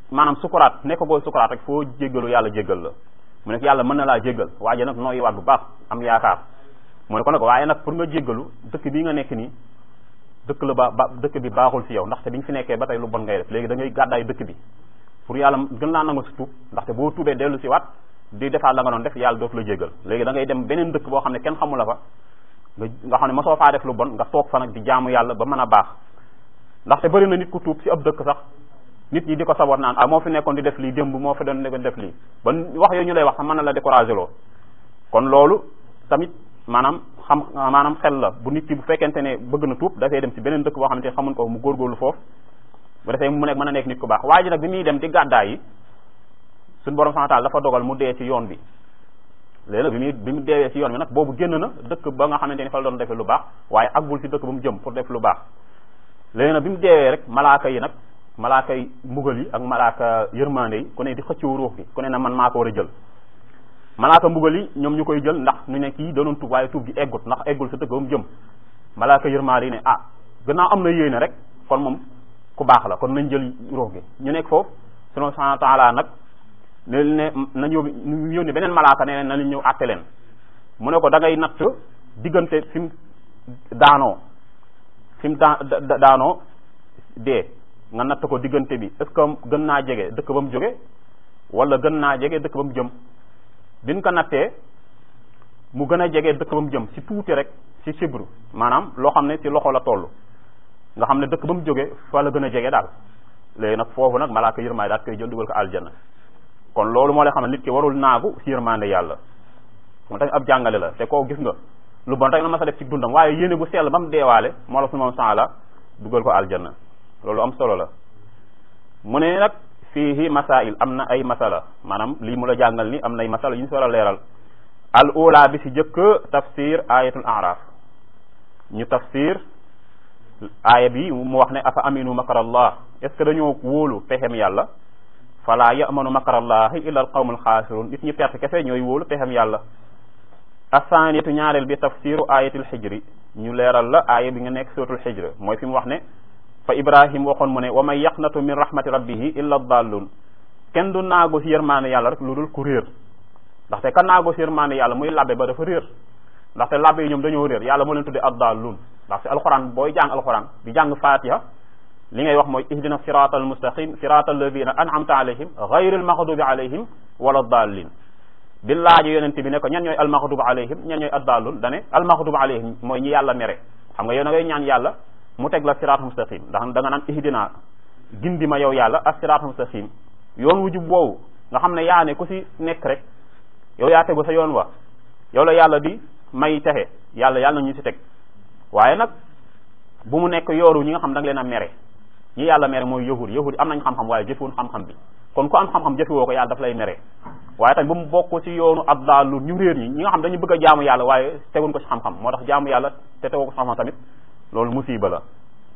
maanaam sukuraat nekk goo sukuraat rek foo jéggalu yàlla jéggal la mu nekk yàlla mën na laa jéggal waaye nag nooy waat bu baax am yaakaar mu ne ko nag waaye nag pour nga jéggalu dëkk bii nga nekk nii dëkk la ba ba dëkk bi baaxul ci yow ndaxte biñ fi nekkee ba tey lu bon ngay def léegi da ngay gàddaay dëkk bi pour yàlla gën laa nangu si tuub ndaxte boo tuubee dellu si waat di defaat la nga doon def yàlla dootu la jéggal léegi da ngay dem beneen dëkk boo xam ne kenn xamula fa nga nga xam ne mosoo faa def lu bon nga toog fa nag di jaamu yàlla ba mën a baax ndaxte bëri na nit ku tuub si ab dëkk sax nit ñi di ko saboot naan ah moo fi nekkoon di def lii démb moo fi doon nekkoon def lii ba wax yooyu ñu lay wax sax mën na la découragé loo kon loolu tamit maanaam xam maanaam xel la bu nit ki bu fekkente ne bëgg na tuub dafay dem si beneen dëkk boo xamante ne xamuñ ko mu góorgóorlu foofu bu defee mu nekk mën a nekk nit ku baax waa ji nag bi muy dem di gàddaay yi suñu borom subhanahu wa ta'ala dafa dogal mu dee ci yoon bi léegi nag bi muy bi mu deewee ci yoon bi nag boobu génn na dëkk ba nga xamante ni fa la doon defee lu baax waaye aggul ci dëkk ba mu jëm pour def lu baax léegi nag bi mu deewee rek malaaka yi nag malaaka yi mbugal yi ak malaaka yërmande yi ku ne di xëccoo ruux gi ku ne na man maa ko war a jël malaaka mbugal yi ñoom ñu koy jël ndax ñu ne kii doonoon tuub waaye tuub gi eggut ndax eggul sa dëkk ba mu jëm malaaka yërmande yi ne ah gannaaw am na yéene rek kon moom ku baax la kon nañ jël ruux gi ñu nekk foofu sunu subhanahu wa ta'ala nag ne ne nañ yóbbu ñu yónni beneen malaaka ne na ñëw àtte leen mu ne ko da ngay natt diggante fi mu daanoo fi mu daa daanoo dee nga natt ko diggante bi est-ce que gën naa jege dëkk ba mu jóge wala gën naa jege dëkk ba mu jëm biñ ko nattee mu gën a jege dëkk ba mu jëm si tuuti rek si sibru maanaam loo xam ne si loxo la toll nga xam ne dëkk ba mu jóge fa la gën a jege daal léegi nag foofu nag malaaka yërmaay daal koy jël dugal ko aljanna kon loolu moo lay xam ne nit ki warul naagu si yërmande yàlla moo tax ab jàngale la te koo gis nga lu bon rek la ma sa def ci dundam waaye yéene bu sell ba mu deewaale moo la su moom la dugal ko aljanna loolu am solo la mu ne nag fiihi masail am na ay masala maanaam lii mu la jàngal ni am na ay masala yu ñu si war a leeral al ula bi si jëkk tafsir ayatul araf ñu tafsir aaya bi mu wax ne afa aminu makarallah est ce que dañoo wóolu pexem yàlla fala yamanu makarallahi illa al qawmul xaasirun nit ñi perte kese ñooy wóolu pexem yàlla asaniyatu ñaareel bi tafsiru ayatil xijri ñu leeral la aaya bi nga nekk suratul xijr mooy fi mu wax ne fa ibrahim waxoon mu ne wa man yaqnatu min rahmati rabbihi illa dallun kenn du naago si yërmaane yàlla rek lu dul ku réer ndaxte ka naago si yërmaane yàlla muy labbe ba dafa réer ndaxte labbe yi ñoom dañoo réer yàlla moo leen tudde addallun ndaxte alquran booy jàng alquran di jàng fatiha li ngay wax mooy ihdina sirata almustaqim sirata alladina an'amta alayhim ghayril maghdubi alayhim wala dallin bi laaji yonente bi ne ko ñan ñooy almaghdubi alayhim ñan ñooy addallun dane almaghdubi alayhim mooy ñi yàlla mere xam nga yow na ngay ñaan yàlla mu teg la siraat mustaqim ndax da nga naan ihdina gindi ma yow yàlla ak siraat mustaqim yoon wu jub woowu nga xam ne yaa ne ku si nekk rek yow yaa tegu sa yoon wa yow la yàlla di may texe yàlla yàlla na ñu si teg waaye nag bu mu nekk yooru ñi nga xam da nga leen a mere ñi yàlla mere mooy yahud yahud am nañ xam-xam waaye jëfewuñ xam-xam bi kon ku am xam-xam jëfewoo ko yàlla daf lay mere waaye tamit bu mu bokk ci yoonu addaalu ñu réer ñi ñi nga xam dañu bëgg a jaamu yàlla waaye teguñ ko ci xam-xam moo tax jaamu yàlla te tegoo ko ci xam-xam tamit loolu musiba la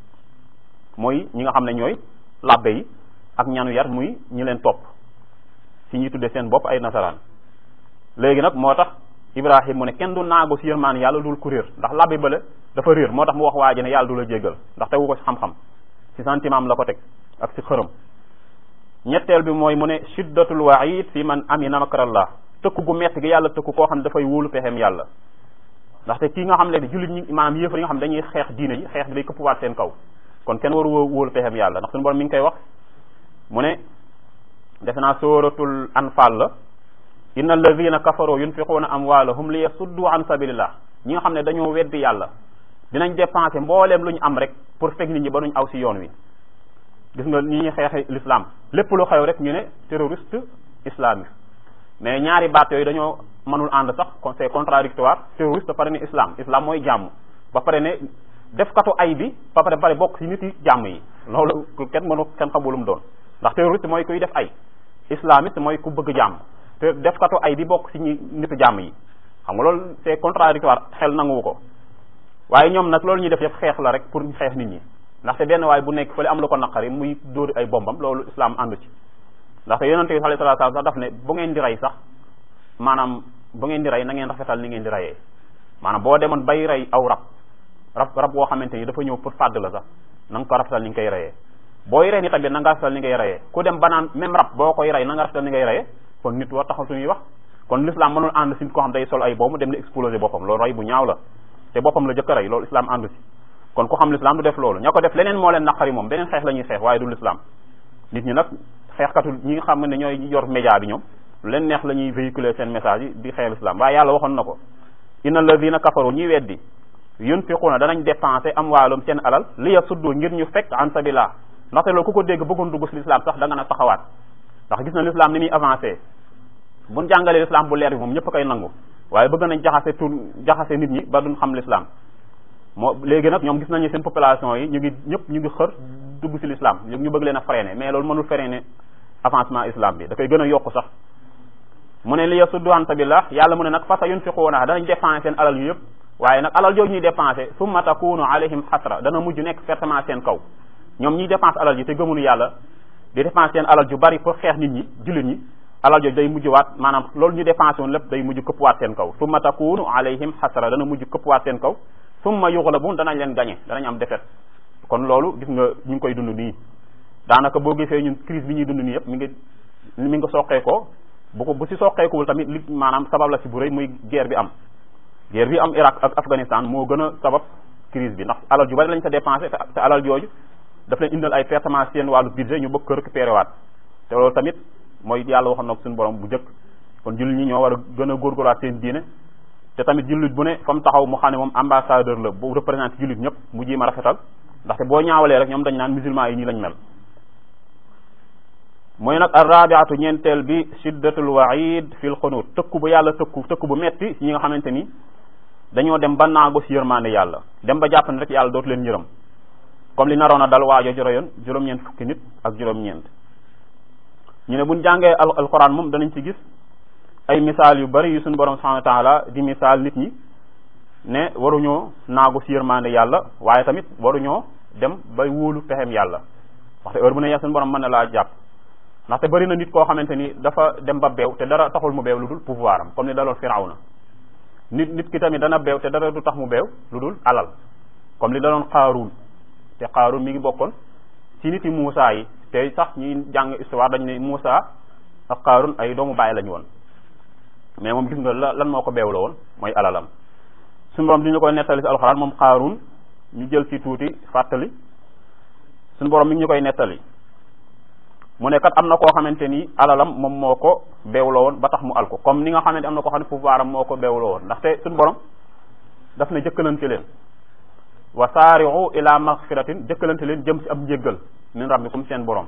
mooy ñi nga xam ne ñooy labbe yi ak ñanu yar muy ñi leen topp si ñuy tudde seen bopp ay nasaraan léegi nag moo tax ibrahim mu ne kenn du naago si yërmaan yàlla dul ku réer ndax labbe bale dafa réer moo tax mu wax waa ji ne yàlla du la jéggal ndax tegu ko si xam-xam si sentiment am la ko teg ak si xërëm ñetteel bi mooy mu ne shiddatul waid fi man amina makrallah tëkku gu metti gi yàlla tëkku koo xam ne dafay wóolu pexeem yàlla ndaxte kii nga xam ne jullit ñi maanaam yéefar yi nga xam ne dañuy xeex diine yi xeex bi day këppwaat seen kaw kon kenn waru wóolu pexeem yàlla ndax suñu borom mi ngi koy wax mu ne defe naa suratul anfal la inna alladina kafaru yunfiquuna amwalahum li yasuddu an sabilillah ñi nga xam ne dañoo weddi yàlla dinañ dépenser mbooleem lu ñu am rek pour fekk nit ñi ba nuñ aw si yoon wi gis nga ñi ñuy xeexe l'islam lépp lu xew rek ñu ne terroriste islamique mais ñaari baat yooyu dañoo mënul ànd sax c'est contradictoire terroriste ba pare ne islam islam mooy jàmm ba pare ne def katu ay bi ba pare pare bokk ci nit yi jàmm yi loolu kenn mënu kenn xamulum doon ndax terroriste mooy kuy def ay islamiste mooy ku bëgg jàmm te def katu ay bi bokk ci ñi nitu jàmm yi xam nga loolu c'est contradictoire xel nanguwu ko waaye ñoom nag loolu ñuy def yëpp xeex la rek pour xeex nit ñi ndaxte benn waaye bu nekk fële am lu ko naqari muy dóori ay bombam loolu islam àndu ci ndaxte yonente bi sallallahu alayhi wasallam sax daf ne bu ngeen di rey sax maanaam bu ngeen di rey na ngeen rafetal ni ngeen di reyee maanaam boo demoon bay rey aw rab rab rab woo xamante ni dafa ñëw pour fàdd la sax na nga ko rafetal ni nga koy reyee booy rey ni tamit na nga rafetal ni ngay reyee ku dem banaan même rab boo koy rey na nga rafetal ni ngay reyee kon nit war taxaw suñuy wax kon l'islam mënul ànd si ko xam day sol ay boobu dem di exploser boppam loolu rey bu ñaaw la te boppam la jëkk a rey loolu islam àndu si kon ku xam l'islam du def loolu ña ko def leneen moo leen naqari moom beneen xeex la ñuy xeex waaye du l'islam nit ñi nag xeexkatu ñi nga xam ne ñooy yor média bi ñoom lu leen neex la ñuy véhiculer seen message yi di xeex l'islam waaye yàlla waxoon na ko inna alladina kafaru ñi weddi yunfiquuna danañ dépenser am waalum seen alal li yasuddu ngir ñu fekk an sabilillah ndaxte loolu ku ko dégg bëggoon dugg si l'islam sax da nga na taxawaat ndax gis na l'islam ni muy avancé buñ jàngalee l'islam bu leer bi moom ñëpp a koy nangu waaye bëgg nañ jaxase tur jaxase nit ñi ba duñ xam l'islam moo léegi nag ñoom gis nañu seen population yi ñu ngi ñëpp ñu ngi xër dugg si l'islam ñu bëgg leen a freiner mais loolu mënul freiner avancement islam bi da koy gën a yokku sax mu ne li yasuddu an sabilillah yàlla mu ne nag fa sa yunfiquuna danañ dépenser seen alal yu yëpp waaye nag alal jooju ñuy dépenser summa takunu alayhim xasra dana mujj nekk pertement seen kaw ñoom ñiy dépense alal ji te gëmunu yàlla di dépense seen alal ju bari pour xeex nit ñi jullit ñi alal jooju day mujj waat maanaam loolu ñu dépensé woon lépp day mujj këppwaat seen kaw summa takunu alayhim xasra dana mujj këppwaat seen kaw summa yuxlabun danañ leen gañe danañ am defet kon loolu gis nga ñu ngi koy dund nii daanaka boo gisee ñun crise bi ñuy dund nii yëpp mi ngi mi ngi soqeekoo bu ko bu si soqeekuwul tamit li maanaam sabab la si bu rëy muy guerre bi am guerre bi am Irak ak Afghanistan moo gën a sabab crise bi ndax alal ju bari lañ sa dépensé te alal jooju daf leen indal ay pertement seen wàllu budget ñu bëgg ko récupéré waat te loolu tamit mooy yàlla waxoon na ko suñu borom bu njëkk kon jullit ñi ñoo war a gën a góorgóorlaat seen diine te tamit jullit bu ne fa mu taxaw mu xam ne moom ambassadeur la bu représenté jullit ñëpp mu ji ma rafetal ndaxte boo ñaawalee rek ñoom dañ naan musulman yi nii lañ mel mooy nag arrabiatu ñeenteel bi shiddatul waid fil xunut tëkku bu yàlla tëkku tëkku bu metti ñi nga xamante ni dañoo dem ba naago si yërmaande yàlla dem ba jàpp ne rek yàlla dootu leen yërëm comme li naroon a dal waajo joroyoon juróom-ñeent fukki nit ak juróom-ñeent ñu ne buñ jàngee al alquran moom danañ ci gis ay misaal yu bari yu suñu borom subhanahu wa taala di misaal nit ñi ne waruñoo naagu si yërmaande yàlla waaye tamit waruñoo dem bay wóolu pexem yàlla waxte heure bu ne suñu borom mën na laa jàpp ndaxte bëri na nit koo xamante ni dafa dem ba beew te dara taxul mu beew lu dul pouvoir am comme ni daloon Firawna nit nit ki tamit dana beew te dara du tax mu beew lu dul alal comme li daloon Qaaruun te Qaaruun mi ngi bokkoon ci nit yi Muusa yi te sax ñuy jàng histoire dañ ne Muusa ak Qaaruun ay doomu bàyyi lañu woon mais moom gis nga la lan moo ko beew la woon mooy alalam suñu borom di ñu koy nettali si alxuraan moom Qaaruun ñu jël ci tuuti fàttali suñu borom mi ngi ñu koy nettali mu ne kat am na koo xamante ni alalam moom moo ko beewloo woon ba tax mu al ko comme ni nga xamante am na koo xam ne pouvoir am moo ko beewloo woon ndaxte suñu borom daf ne jëkkalante leen wa saari'u ila maghfiratin jëkkalante leen jëm si am njéggal min rabbikum seen borom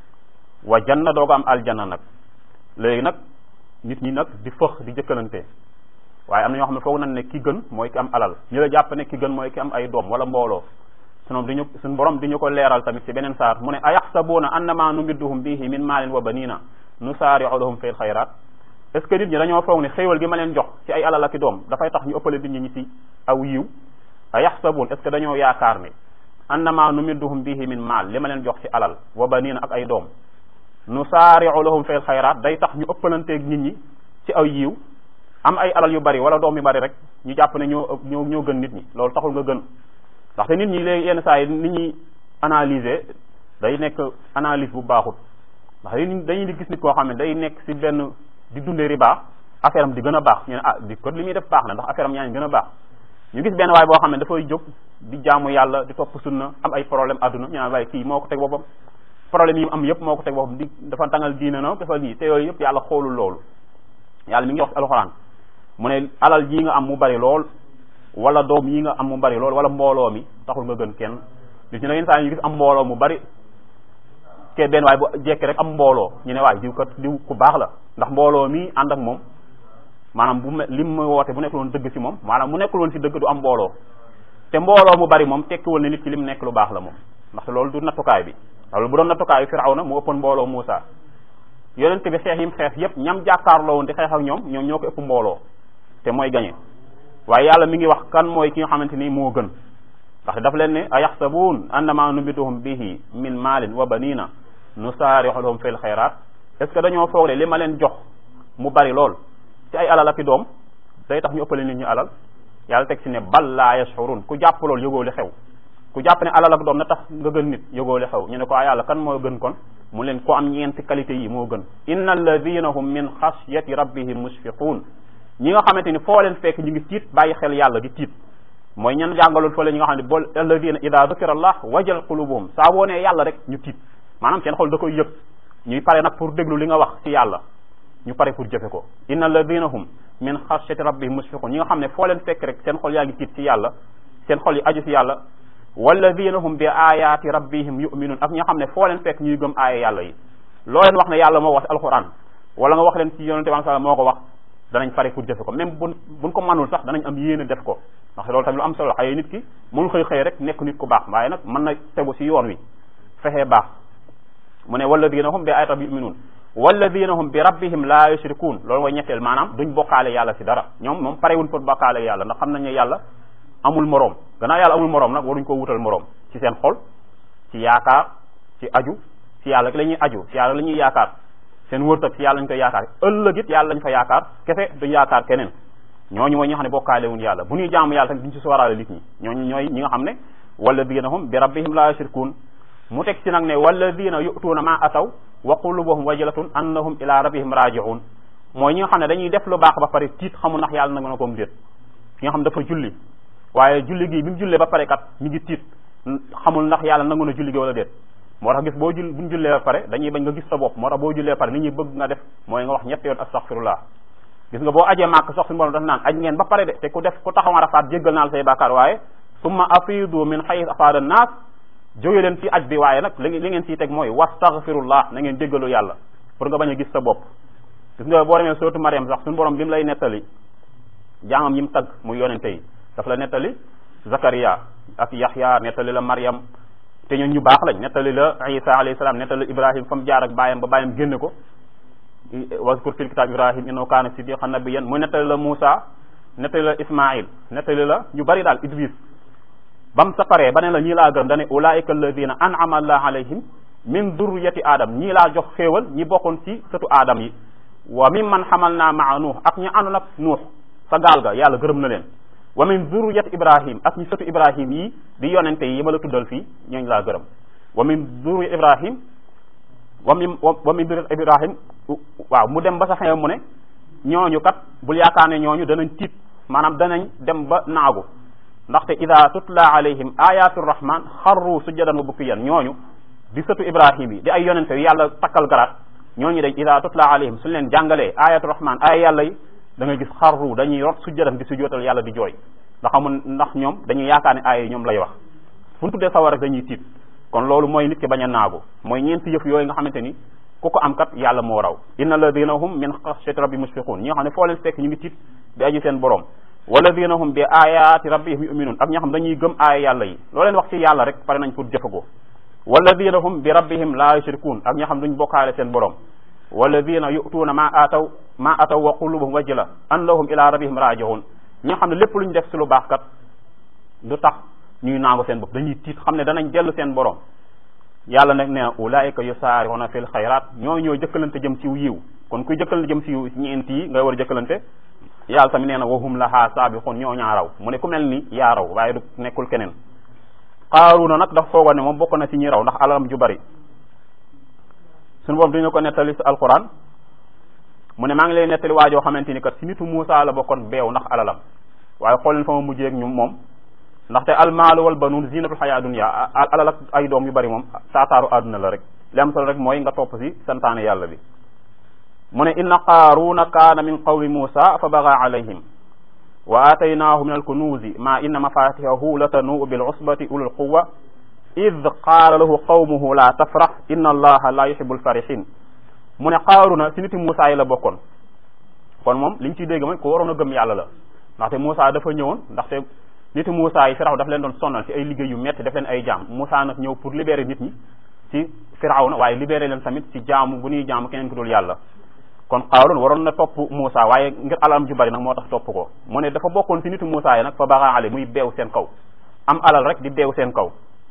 wa janna dooga am aljanna nag léegi nag nit ñi nag di fëx di jëkkalante waaye am na ñoo xam ne foog nañ ne ki gën mooy ki am alal ñu la jàpp ne ki gën mooy ki am ay doom wala mbooloo suñu diñu suñu borom di ñu ko leeral tamit ci beneen saar mu ne ayaxsabuuna annama numidduhum bihi min maalin wa banina nusaari'u lahum fil xayraat est ce que nit ñi dañoo foog ne xéewal gi ma leen jox ci ay alal ak i doom dafay tax ñu ëppale nit ñi ñi ci aw yiw ayaxsabuun est ce que dañoo yaakaar ne annama numidduhum bihi min maal li ma leen jox ci alal wa banina ak ay doom nusaari'u lahum fil xayraat day tax ñu ëppalanteeg nit ñi ci aw yiw am ay alal yu bari wala doom yu bari rek ñu jàpp ne ñoo ñoo ñoo gën nit ñi loolu taxul nga gën ndaxte nit ñi léegi yenn saa yi nit ñi analyser day nekk analyse bu baaxut ndax dañuy di gis nit koo xam ne day nekk ci benn di dundee riba affaire am di gën a baax ñu ne ah di ko li muy def baax na ndax affaire am yaa ngi gën a baax ñu gis benn waay boo xam ne dafay jóg di jaamu yàlla di topp sunna am ay problème adduna ñu naan waaye kii moo ko teg boppam problème yi am yëpp moo ko teg boppam di dafa tangal diine na dafa nii te yooyu yëpp yàlla xoolul loolu yàlla mi ngi wax ci alxuraan mu ne alal jii nga am mu bari lool wala doom yi nga am mu bari lool wala mbooloo mi taxul nga gën kenn nit ñi da ngeen saa ñu gis am mbooloo mu bari ke benn waaye bu jekki rek am mbooloo ñu ne waay diw kat diw ku baax la ndax mbooloo mi ànd ak moom maanaam bu me lim mu woote bu nekkul woon dëgg ci moom maanaam mu nekkul woon ci dëgg du am mbooloo te mbooloo mu bari moom tekkiwul ne nit ki lim nekk lu baax la moom ndaxte loolu du nattukaay bi loolu bu doon nattukaayu Firawna mu ëppoon mbooloo Muusa yonent bi xeex yim xeex yépp ñam jàkkaarloo woon di xeex ak ñoom ñoom ñoo ko ëpp mbooloo te mooy gañe waaye yàlla mi ngi wax kan mooy ki nga xamante ni moo gën ndax daf leen ne a yaxsabuun annama nubiduhum bihi min maalin wa banina nusaari'u lahum fil xayraat est ce que dañoo foog ne li ma leen jox mu bari lool ci ay alal ak i doom day tax ñu ëppale nit ñi alal yàlla teg ci ne bal laa yashurun ku jàpp lool yëgoo li xew ku jàpp ne alal ak doom na tax nga gën nit yëgoo li xew ñu ne ko a yàlla kan moo gën kon mu leen ko am ñeenti qualité yi moo gën inna alladina hum min xashyati rabbihim mushfiqun ñi nga xamante ni foo leen fekk ñu ngi tiit bàyyi xel yàlla di tiit mooy ñan jàngaloon fële ñi nga xam ne bool alladina ida dukira allah wajal qulubuhum saa boo nee yàlla rek ñu tiit maanaam seen xol da koy yëg ñuy pare nag pour déglu li nga wax ci yàlla ñu pare pour jëfe ko inna alladina hum min xashyati rabbihim mushfiqun ñi nga xam ne foo leen fekk rek seen xol yaa ngi tiit ci yàlla seen xol yi aju ci yàlla walladina hum bi ayaati rabbihim yuminun ak ñi nga xam ne foo leen fekk ñuy gëm aaya yàlla yi loo leen wax ne yàlla moo wax ci alquran wala nga wax leen ci yonente bi sallam moo ko wax danañ pare pour jëfe ko même buñ buñ ko manul sax danañ am yéene def ko ndax loolu tamit lu am solo xëy nit ki mënul xëy xëy rek nekk nit ku baax waaye nag mën na tegu ci yoon wi fexee baax mu ne walladina hum bi ayati rabbihim yuminun walladina hum bi rabbihim la yushrikun loolu mooy ñetteel maanaam duñ bokkaale yàlla ci dara ñoom moom parewuñ pour bokkaale yàlla ndax xam nañ ne yàlla amul moroom gannaaw yàlla amul moroom nag waruñ ko wutal moroom ci seen xol ci yaakaar ci aju ci yàlla la ñuy aju ci yàlla la ñuy yaakaar seen wërtëg ci yàlla lañ koy yaakaar ëllëg it yàlla lañ fa yaakaar kese duñ yaakaar keneen ñooñu mooy ñi nga xam ne bokkaale wuñ yàlla bu ñuy jaamu yàlla tamit duñ ci sóoraale nit ñi ñooñu ñooy ñi nga xam ne walladina hum bi rabbihim la yushrikun mu teg ci nag ne walladina yu'tuuna ma ataw wa qulubuhum wajilatun annahum ila rabbihim raji'un mooy ñi nga xam ne dañuy def lu baax ba pare tiit xamul ndax yàlla nag na koom déet ki nga xam dafa julli waaye julli gi bi mu jullee ba pare kat mi ngi tiit xamul ndax yàlla nangu na julli gi wala déet moo tax gis boo jull buñ jullee ba pare dañuy bañ nga gis sa bopp moo tax boo jullee ba pare nit ñi bëgg nga def mooy nga wax ñetti yoon astaghfirullah gis nga boo ajee màkk sax suñu borom daf naan aj ngeen ba pare de te ku def ku taxaw Arafaat jéggal naa la say bàkkaar waaye summa afidu min haythu afaada an-naas jóge leen ci aj bi waaye nag li li ngeen ciy teg mooy wastaghfirullah na ngeen jéggalu yàlla pour nga bañ a gis sa bopp gis nga boo demee sootu Mariam sax suñu borom bi mu lay nettali jaamam yi mu tagg muy yonente yi daf la nettali Zakaria ak Yaxya nettali la Mariam te ñun ñu baax lañ nettali la Isa alayhi salaam nettali Ibrahim fa mu jaar ak baayam ba baayam génne ko wazkur fil kitab Ibrahim innahu kaana siddiqan nabiyyan muy nettali la Muusa nettali la Ismaïl nettali la ñu bari daal Idris ba mu sa paree ba ne la ñii laa gërëm dane ulaika alladina an'ama allah alayhim min durriyati adam ñii laa jox xéewal ñi bokkoon ci sëtu aadam yi wa min man xamal naa maa nuux ak ñi àndoon ak nuux sa gaal ga yàlla gërëm na leen wa min durriyati ibrahim ak ñi sëtu ibrahim yi di yonente yi ma la tuddal fii ñooñu laa gërëm wa min durriyati ibrahim wa min wa min durriyati ibrahim waaw mu dem ba sa xew mu ne ñooñu kat bul yaakaar ne ñooñu danañ tiit maanaam danañ dem ba naagu ndaxte ida tutla alayhim ayatu rahman xarru sujjadan wa bukkiyan ñooñu di sëtu ibrahim yi di ay yonente yu yàlla takkal garaat ñooñu dañ ida tutla alayhim suñ leen jàngalee ayatu rahman ay yàlla yi da ngay gis xarru dañuy rot sujjadan di sujjootal yàlla di jooy ndax amul ndax ñoom dañuy yaakaar ne aaya yi ñoom lay wax fu ñu tuddee sawar rek dañuy tiit kon loolu mooy nit ki bañ a naagu mooy ñeenti yëf yooyu nga xamante ni ku ko am kat yàlla moo raw inna alladina hum min xashyati rabbi mushfiqun ñi nga xam ne foo leen fekk ñu ngi tiit di aju seen borom walladina hum bi ayati rabbihim yuminun ak ñi nga xam dañuy gëm aaya yàlla yi loo leen wax ci yàlla rek pare nañ pour jëfe ko walladina hum bi rabbihim la yushrikun ak ñi nga xam duñ bokkaale seen borom walladina yu'tuuna ma ataw ma ataw wa qulubuhum wajila annahum ila rabbihim raji'un ñi nga xam ne lépp lu ñu def ci lu baax kat du tax ñuy naagu seen bopp dañuy tiit xam ne danañ dellu seen borom yàlla nag ne ulaika yusaari'una fil xayraat ñoo ñoo jëkkalante jëm ci yiw kon kuy jëkkalante jëm ci yiw ñeent yi ngay war a jëkkalante yàlla tamit nee na wahum laha saabiqun ñoo ñaa raw mu ne ku mel ni yaa raw waaye du nekkul keneen xaaruna nag dafa foogoon ne moom bokk na ci ñi raw ndax alalam ju bari suñu boobu duñu ko nettali ci alquran mu ne maa ngi lay nettali waajoo xamante ni kat ci nitu Muusa la bokkoon beew ndax alalam waaye xool leen fa ma mujjee ak ñu moom ndaxte almaalu wal banuun zinatul xayaa dunya alal ak ay doom yu bari moom taataaru àdduna la rek li am solo rek mooy nga topp ci santaane yàlla bi mu ne inna qaaruna kaana min qawmi Muusa fa baga alayhim wa aataynaahu min alkunuuzi ma inna mafatihahu latanuu bil usbati ulul quwa id qaala lahu qawmuhu la tafrax inna allaha la yuhibbul farihin mu ne qaaruna ci niti Muusa yi la bokkoon kon moom liñ ciy dégg mooy ku waroon a gëm yàlla la ndaxte Muusa dafa ñëwoon ndaxte niti Muusa yi Firaw daf leen doon sonnal ci ay liggéey yu metti daf leen ay jaam Muusa nag ñëw pour libérer nit ñi ci Firawna waaye libérer leen tamit ci jaamu bu ñuy jaamu keneen ku dul yàlla kon Qaaruun waroon na topp Muusa waaye ngir alalam ju bari nag moo tax topp ko mu ne dafa bokkoon ci nitu Muusa yi nag fa baxa ale muy beew seen kaw am alal rek di beew seen kaw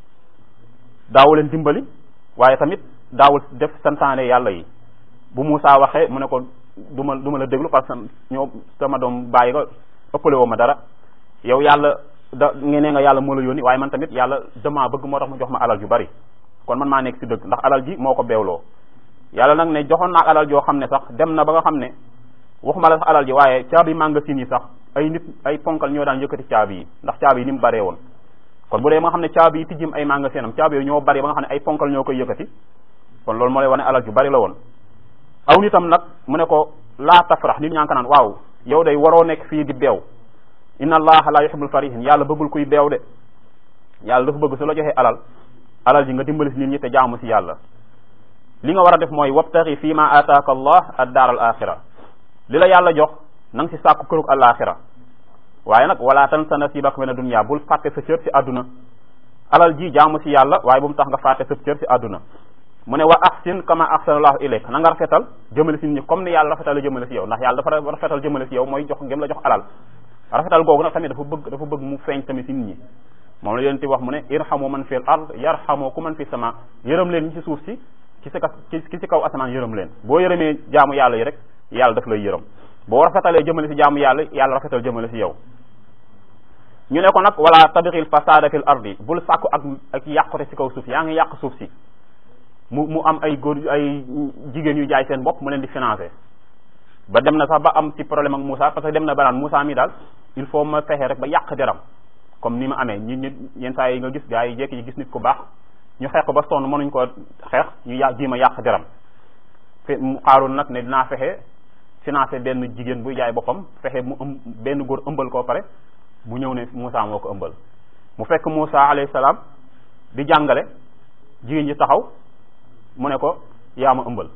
daawu leen dimbali waaye tamit daawul def santaane yàlla yi bu Muusa waxee mu ne ko du ma du ma la déglu parce que ñoo sama doom bàyyi nga ëppale woo ma dara yow yàlla da ngeen ne nga yàlla moo la yónni waaye man tamit yàlla dama bëgg moo tax mu jox ma alal ju bari kon man maa nekk ci dëgg ndax alal ji moo ko beewloo yàlla nag ne joxoon naa alal joo xam ne sax dem na ba nga xam ne waxuma la sax alal ji waaye caabi magasin yi sax ay nit ay ponkal ñoo daan yëkkati caabi yi ndax caabi yi ni mu baree woon kon bu dee ba nga xam ne caabi yi tijjim ay magasin am caabi yooyu ñoo bari ba nga xam ne ay ponkal ñoo koy yëkkati kon loolu moo lay wane alal ju bari la woon aw nitam nag mu ne ko laa tafrax nit ñaa ngi ko naan waaw yow day waroo nekk fii di beew inna allaha la yuhibbul farihin yàlla bëggul kuy beew de yàlla dafa bëgg su la joxee alal alal ji nga dimbali si nit ñi te jaamu si yàlla li nga war a def mooy wabtaxi fii ma ataaka allah ad daar al axira li la yàlla jox na nga si sàkku kërug al axira waaye nag wala tansa nasibaka mina dunya bul fàtte sa cër si àdduna alal ji jaamu si yàlla waaye bu mu tax nga fàtte sa cër si àdduna mu ne wa ahsin kama ahsana allahu ilayk na nga rafetal jëmale si nit ñi comme ni yàlla rafetal jëmale si yow ndax yàlla dafa rafetal jëmale si yow mooy jox ngëm la jox alal rafetal googu nag tamit dafa bëgg dafa bëgg mu feeñ tamit si nit ñi moom la yonent wax mu ne irhamu man fil ard yarhamu ku man fi sama yërëm leen ñi ci suuf si ci si ki si kaw asamaan yërëm leen boo yërëmee jaamu yàlla yi rek yàlla daf lay yërëm boo rafetalee jëmale si jaamu yàlla yàlla rafetal jëmale si yow ñu ne ko nag wala tabixil fasada fil ardi bul sàkku ak ak yàqute si kaw suuf yaa ngi yàq suuf si mu mu am ay góor ay jigéen yu jaay seen bopp mu leen di financer ba dem na sax ba am ci problème ak Moussa parce que dem na ba naan Moussa mi daal il faut ma fexe rek ba yàq deram comme ni ma amee ñi nit yenn saa yi nga gis gars yi jekki yi gis nit ku baax ñu xeex ko ba sonn mënuñ ko xeex ñu yà ji ma yàq deram fe mu xaaroon nag ne dinaa fexe financer benn jigéen buy jaay boppam fexe mu ëm benn góor ëmbal koo pare mu ñëw ne Moussa moo ko ëmbal mu fekk Moussa alayhi salaam di jàngale jigéen ji taxaw mu ne ko yaa ma ëmbal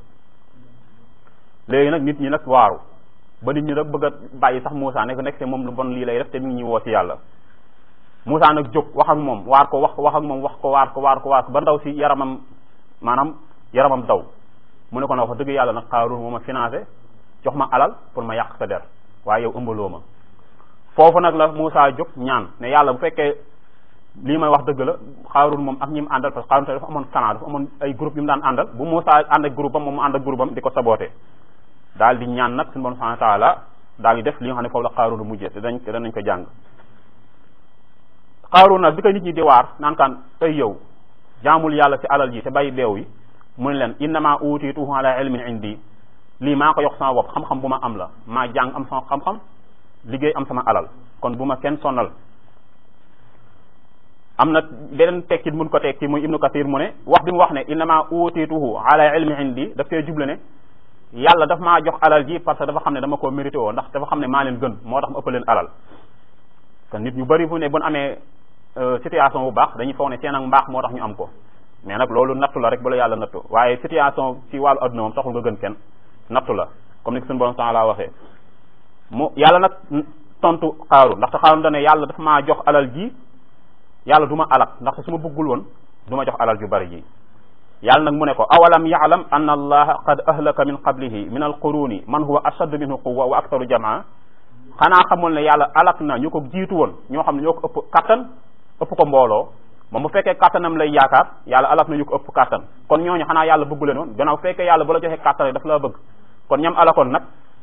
léegi nag nit ñi nag waaru ba nit ñi nag bëgg a bàyyi sax Moussa ne ko nekk te moom lu bon lii lay def te mi ngi ñuy woo ci yàlla Moussa nag jóg wax ak moom waar ko wax wax ak moom wax ko waar ko waar ko waar ko ba ndaw si yaramam maanaam yaramam daw mu ne ko nag wax dëgg yàlla nag xaarul moo ma financé jox ma alal pour ma yàq sa der waaye yow ëmbaloo ma foofu nag la Moussa jóg ñaan ne yàlla bu fekkee lii may wax dëgg la xaarul moom ak ñi mu àndal parce que xaarul te dafa amoon clan dafa amoon ay groupe yu mu daan àndal bu Moussa ànd ak groupe am moom mu ànd ak groupe am di ko saboté daal di ñaan nag suñu bon subhanahu wa taala daal di def li nga xam ne foofu la xaarul mujjee te dañ danañ ko jàng xaarul nag bi ko nit ñi di waar naan kaan ay yow jaamul yàlla ci alal ji te bàyyi beew yi mu ne leen innama utiituhu ala ilmin indi lii maa ko yokk sama bopp xam-xam bu ma am la maa jàng am sama xam-xam liggéey am sama alal kon bu ma kenn sonal am na beneen tekkit mun ko tekki muy ibnu kathir mu ne wax bi mu wax ne innama utiituhu ala ilmi indi daf koy juble ne yàlla daf maa jox alal ji parce que dafa xam ne dama ko mérité woo ndax dafa xam ne maa leen gën moo tax mu ëpp leen alal kon nit ñu bari fu ne bu ñu amee situation bu baax dañuy foog ne seen ak mbaax moo tax ñu am ko mais nag loolu nattu la rek bu la yàlla nattu waaye situation ci wàllu adduna moom taxul nga gën kenn nattu la comme ni ko suñu borom taala waxee mu yàlla nag tontu xaaru ndaxte xaaru da ne yàlla dafa maa jox alal ji yàlla du ma alak ndaxte su ma bëggul woon du ma jox alal ju bari ji yàlla nag mu ne ko awalam yaalam anna allaha qad ahlaka min qablihi min alquruni man huwa ashaddu minhu quwwa wa aktaru jamaa xanaa xamul ne yàlla alak na ñu ko jiitu woon ñoo xam ne ñoo ko ëpp kattan ëpp ko mbooloo moom bu fekkee kattanam lay yaakaar yàlla alak na ñu ko ëpp kattan kon ñooñu xanaa yàlla bëggu leen woon gannaaw fekkee yàlla bu la joxee kattan rek daf la bëgg kon ñam alakoon nag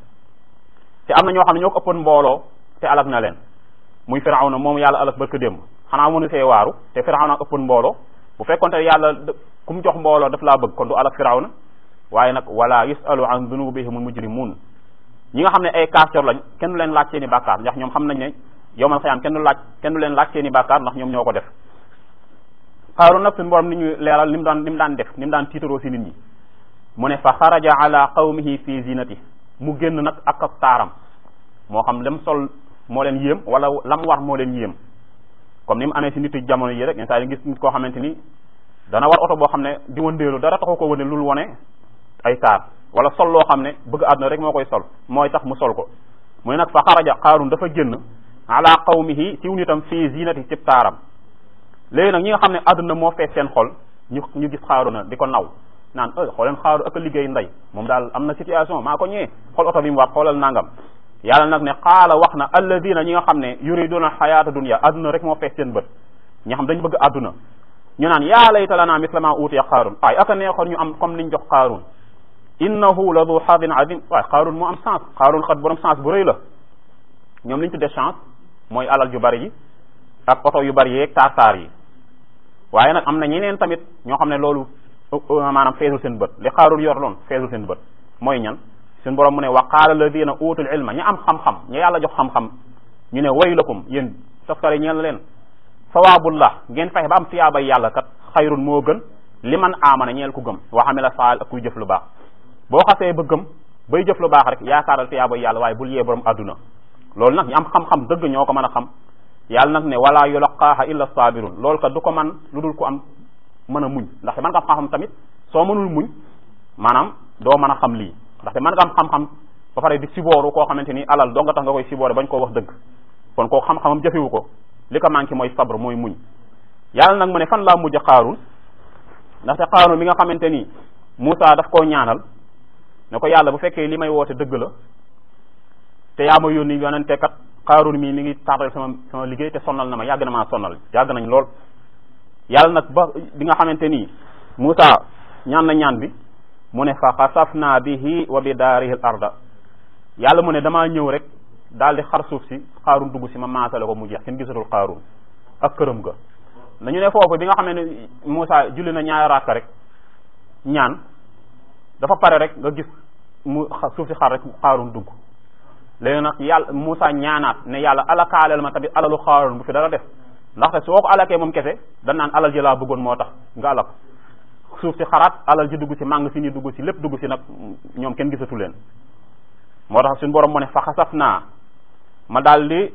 te am na ñoo xam ne ñoo ko ëppoon mbooloo te alak na leen muy firawna moom yàlla alak barka démb xanaa mënu see waaru te firawna ëppoon mbooloo bu fekkonte yàlla ku mu jox mbooloo daf laa bëgg kon du alak firawna waaye nag wala yusalu an dunubihim mujrimun ñi nga xam ne ay kaafir lañ kenn du leen laaj seen i bàkkaar ndax ñoom xam nañ ne yowmal xiyaam kenn du laaj kenn du leen laaj seen i bàkkaar ndax ñoom ñoo ko def xaaru nag suñu borom ni ñu leeral ni mu daan ni mu daan def ni mu daan tiitaroo si nit ñi mu ne fa xaraja ala qawmihi fi zinati mu génn nag ak ak taaram moo xam lam sol moo leen yéem wala lam war moo leen yéem comme ni mu amee si nit jamono yi rek yenn saa yi gis nit koo xamante ni dana war oto boo xam ne di wëndeelu dara taxu ko wëndeel lul wone ay taar wala sol loo xam ne bëgg àdduna rek moo koy sol mooy tax mu sol ko mu ne nag fa xaraja xaarun dafa génn ala qawmihi siw nitam fii zinati cib taaram léegi nag ñi nga xam ne àdduna moo fees seen xol ñu ñu gis xaaruna di ko naw naan e xooleen xaaru ak a liggéey ndey moom daal am na situation maa ko ñëwee xool oto bi mu war xoolal nangam yàlla nag ne xaala wax na alladina ñi nga xam ne yuriduna xayaata dunya àdduna rek moo fees seen bët ñi xam dañu bëgg àdduna ñu naan yaa layta lana misla ma utiya xaarun ay aka neexoon ñu am comme liñ jox xaarun innahu la du xadin adim waaye xaarun moo am chance xaarun xat borom chance bu rëy la ñoom li ñu tuddee chance mooy alal ju bari ji ak oto yu bari yeeg taar taar yi waaye nag am na ñeneen tamit ñoo xam ne loolu maanaam feesul seen bët li xaarul yor loon feesul seen bët mooy ñan suñu borom mu ne wa qaala alladina utul ilma ñi am xam-xam ñi yàlla jox xam-xam ñu ne waylakum yéen toskare ñeel leen sawaabullah ngeen fexe ba am tiyaabay yàlla kat xayrun moo gën li man aamana ñeel ku gëm wa amila saal ak kuy jëf lu baax boo xasee ba gëm bay jëf lu baax rek yaakaaral tiyaabay yàlla waaye bul yee borom adduna loolu nag ñu am xam-xam dëgg ñoo ko mën a xam yàlla nag ne wala yulaqaaha illa sabirun loolu kat du ko man lu dul ko am mën a muñ ndaxte mën nga am xam-xam tamit soo mënul muñ maanaam doo mën a xam lii ndaxte mën nga am xam-xam ba pare di sibooru koo xamante ni alal doo nga tax nga koy siboore bañ koo wax dëgg kon koo xam-xamam jëfewu ko li ko manqué mooy sabre mooy muñ yàlla nag mu ne fan laa mujj xaarun ndaxte xaarun bi nga xamante ni Moussa daf koo ñaanal ne ko yàlla bu fekkee li may woote dëgg la te yaa ma yónni yonente kat xaarun mii mi ngi taatal sama sama liggéey te sonnal na ma yàgg na maa sonnal yàgg nañ lool yàlla nag ba bi nga xamante ni Moussa ñaan na ñaan bi mu ne fa xasafna bihi wa bi daarihi al arda yàlla mu ne damaa ñëw rek daal di xar suuf si xaarun dugg si ma maasale ko mu jeex kenn gisatul xaarun ak këram ga nañu ne foofu bi nga xam ne Moussa julli na ñaari raaka rek ñaan dafa pare rek nga gis mu suuf si xar rek xaarun dugg léegi nag yàlla Moussa ñaanaat ne yàlla alakaaleel ma tamit alalu xaarun bu fi dara def ndaxte soo ko alakee moom kese dan naan alal ji laa bëggoon moo tax nga alak suuf si xaraat alal ji dugg si màng si ni dugg si lépp dugg si nag ñoom kenn gisatu leen moo tax suñu borom mu ne fa xasaf naa ma daal di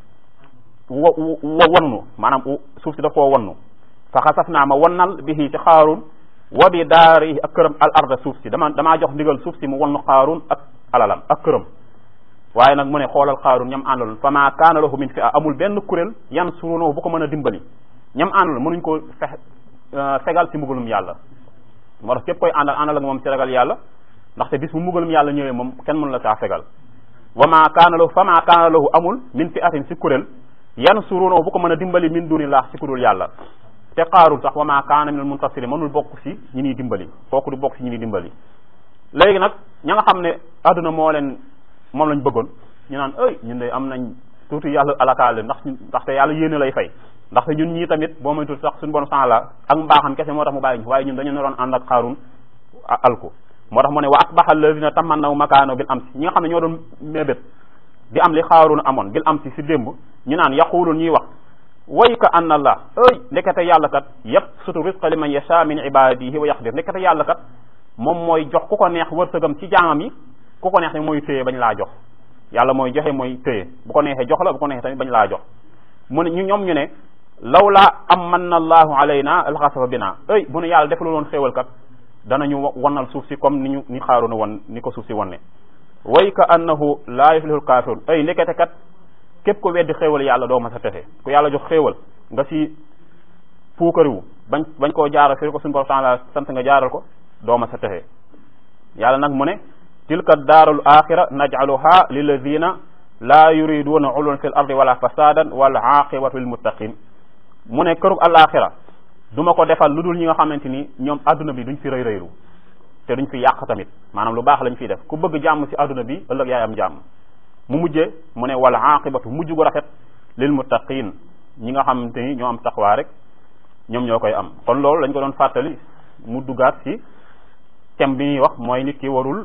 wo wo wonnu maanaam suuf si daf koo wonnu fa xasaf naa ma wonnal bihi ci xaarun wa bi daari ak këram al arda suuf si dama damaa jox ndigal suuf si mu wonnu xaarun ak alalam ak këram waaye nag mu ne xoolal xaarun ñam àndaloon fa ma kaana lahu min fi a amul benn kuréel yan surunahu bu ko mën a dimbali ñam àndaloon mënuñ ko fex fegal ci mbugalum yàlla moo tax képp koy àndal àndal ak moom ci ragal yàlla ndaxte bis bu mbugalum yàlla ñëwee moom kenn mënu la saa fegal wa ma kaana lahu fa ma kaana lahu amul min fi atin si kuréel yan surunahu bu ko mën a dimbali min dunillah si kudul yàlla te xaarul sax wa ma kaana minal muntasiri mënul bokk si ñi ñuy dimbali kooku du bokk si ñi ñuy dimbali léegi nag ña nga xam ne adduna moo leen moom lañ bëggoon ñu naan ay ñun de am nañ tuuti yàlla alakaale ndax ndaxte yàlla yéene lay fay ndaxte ñun ñii tamit boo may tuuti sax suñu bon sang la ak mbaaxam kese moo tax mu bàyyi ñu waaye ñun dañu naroon ànd ak xaarun alku moo tax mu ne wa asbaha alladina tamannaw makaano bil amsi ñi nga xam ne ñoo doon mébét di am li xaarun amoon bil amsi si démb ñu naan yaqulun ñuy wax way ka anna allah ay ndekete yàlla kat yëpp sutu risqa liman yasha min ibadihi wa yaqdir ndekete yàlla kat moom mooy jox ku ko neex wërsëgam ci jaamam yi ku ko neex ne mooy téye bañ laa jox yàlla mooy joxe mooy téye bu ko neexee jox la bu ko neexee tamit bañ laa jox mu ne ñu ñoom ñu ne lawla amanna allahu alayna alxasafa bina ay bu nu yàlla defal woon xéewal kat danañu wannal suuf si comme ni ñu ni xaaruna won ni ko suuf si wonne way ka annahu laa yuflihul kafirun ay ndekete kat képp ko weddi xéewal yàlla doo ma sa texe ku yàlla jox xéewal nga si puukariwu bañ bañ koo jaaral fi ko suñu borom taala sant nga jaaral ko doo ma sa texe yàlla nag mu ne tilka daarul axira najcaluha lilladina laa yuriduna uluwan fi l ardi wala fasadan wal aqibatu lil muttaqin mu ne kërug alaxira du ma ko defal lu dul ñi nga xamante ni ñoom adduna bi duñ fi rëy rëylu te duñ fi yàq tamit maanaam lu baax lañ fiy def ku bëgg jàmm si adduna bi ëllëg yaay am jàmm mu mujjee mu ne wal aqibatu mujj gu rafet lil muttaqin ñi nga xamante ni ñoo am taqwa rek ñoom ñoo koy am kon loolu lañ ko doon fàttali mu duggaat si thème bi ñuy wax mooy nit ki warul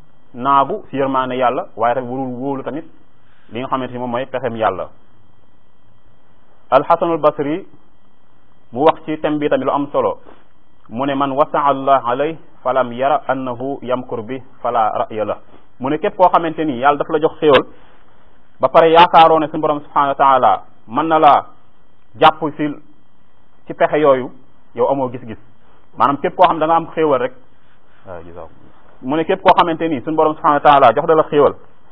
naagu si yërmaane yàlla waaye tamit warul wóolu tamit li nga xamante ni moom mooy pexem yàlla alxasanul basri mu wax ci thème bi tamit lu am solo mu ne man wasaa allah alay falam yara annahu yamkur bi fala ra'ya la mu ne képp koo xamante ni yàlla daf la jox xéewal ba pare yaakaaroo ne suñu borom subhanahu wa taala mën na laa jàpp si ci pexe yooyu yow amoo gis-gis maanaam képp koo xam da nga am xéewal rek waaw gisaw mu ne képp koo xamante ni suñu borom subhanahu wa taala jox da la xéewal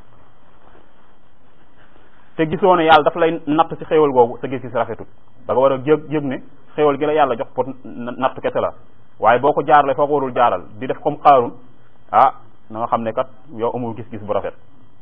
te gisoo ne yàlla daf lay natt ci xéewal googu sa gis-gis rafetul da nga war a yëg yëg ne xéewal gi la yàlla jox pour natt kese la waaye boo ko jaarale foo ko warul jaaral di def comme xaarun ah na nga xam ne kat yow amul gis-gis bu rafet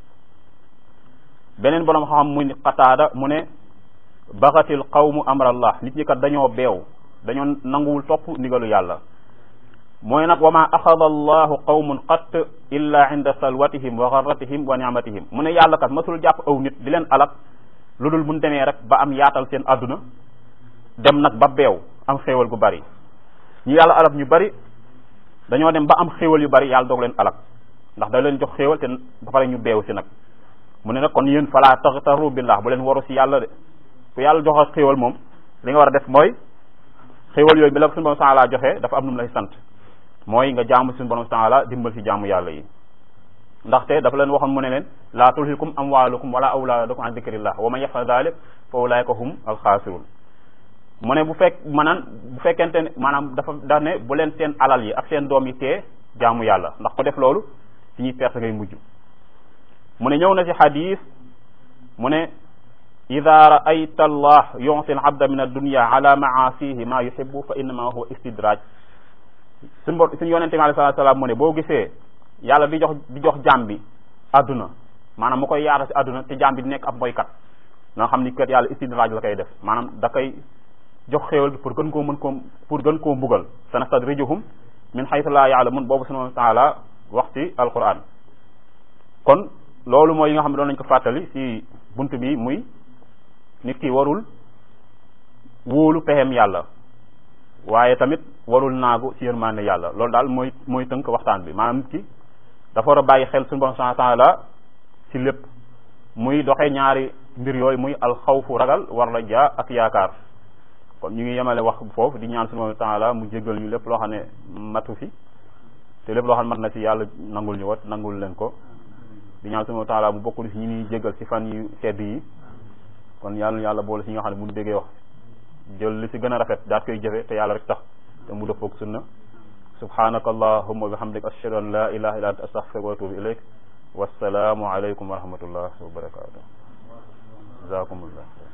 beneen borom xam mu ni xataada mu ne baxatil qawmu amrallah nit ñi kat dañoo beew dañoo nanguwul topp ndigalu yàlla mooy nag wa ma axada allahu qawmun qat illa inda salwatihim wa garratihim wa ni'matihim mu ne yàlla kat masul jàpp aw nit di leen alak lu dul mun demee rek ba am yaatal seen àdduna dem nag ba beew am xéewal gu bari ñu yàlla alal ñu bari dañoo dem ba am xéewal yu bari yàlla doog leen alak ndax da leen jox xéewal te ba pare ñu beew si nag mu ne nag kon yéen falaa taxtaru billah bu leen waru si yàlla de ku yàlla jox xéewal moom li nga war a def mooy xéewal yooyu bi la suñu borom taala joxee dafa am nu mu lay sant mooy nga jaamu suñu borom taala dimbal si jaamu yàlla yi ndaxte dafa leen waxoon mu ne leen laa tulhikum amwalukum wala awlaadukum an dikrillah wa man yafal dalik fa ulaika hum alxaasirun mu ne bu fekk maanaam bu fekkente ne maanaam dafa da ne bu leen seen alal yi ak seen doom yi tee jaamu yàlla ndax ko def loolu si ñuy perte ngay mujj mu ne ñëw na si xadis mu ne ida raayta allah yuti al abda min addunya ala maasihi ma yuhibbu fa innama huwa istidraj suñ bo suñu yonente bi alei salatu salaam mu ne boo gisee yàlla di jox di jox jaam bi adduna maanaam mu koy yaata si adduna te jaam bi di nekk ab moykat nga xam ni kat yàlla istidraj la koy def maanaam da koy jox xéewal bi pour gën koo mën koo pour gën koo mbugal sanastadrijuhum min haythu la ya'lamun boobu subhanahu wa ta'ala wax ci alquran kon loolu mooy yi nga xam ne doon nañ ko fàttali ci bunt bi muy nit ki warul wóolu pexem yàlla waaye tamit warul naagu ci yërmande yàlla loolu daal mooy mooy tënk waxtaan bi maanaam nit ki dafa war a bàyyi xel suñu borom subhanahu wa ta'ala ci lépp muy doxee ñaari mbir yooyu muy alxawfu ragal war la jaa ak yaakaar kon ñu ngi yemale wax foofu di ñaan subhanahu wa ta'ala mu jéggal ñu lépp loo xam ne matu fi te lépp loo xam ne mat na ci yàlla nangul ñu wat nangul leen ko di ñaan subhanahu wa ta'ala mu bokkul ci ñi ñuy jéggal ci fan yu sedd yi kon yàlla yàlla boole ci ñi nga xam ne bu ñu déggee wax jël li ci gën a rafet daat koy jëfe te yàlla rek tax te mu dëppoog sunna subhanaka allahumma wa bihamdika ashhadu an la ilaha illa anta astaghfiruka wa atubu ilayk wassalaamu alaykum wa rahmatullah wa barakatuh jazakumullah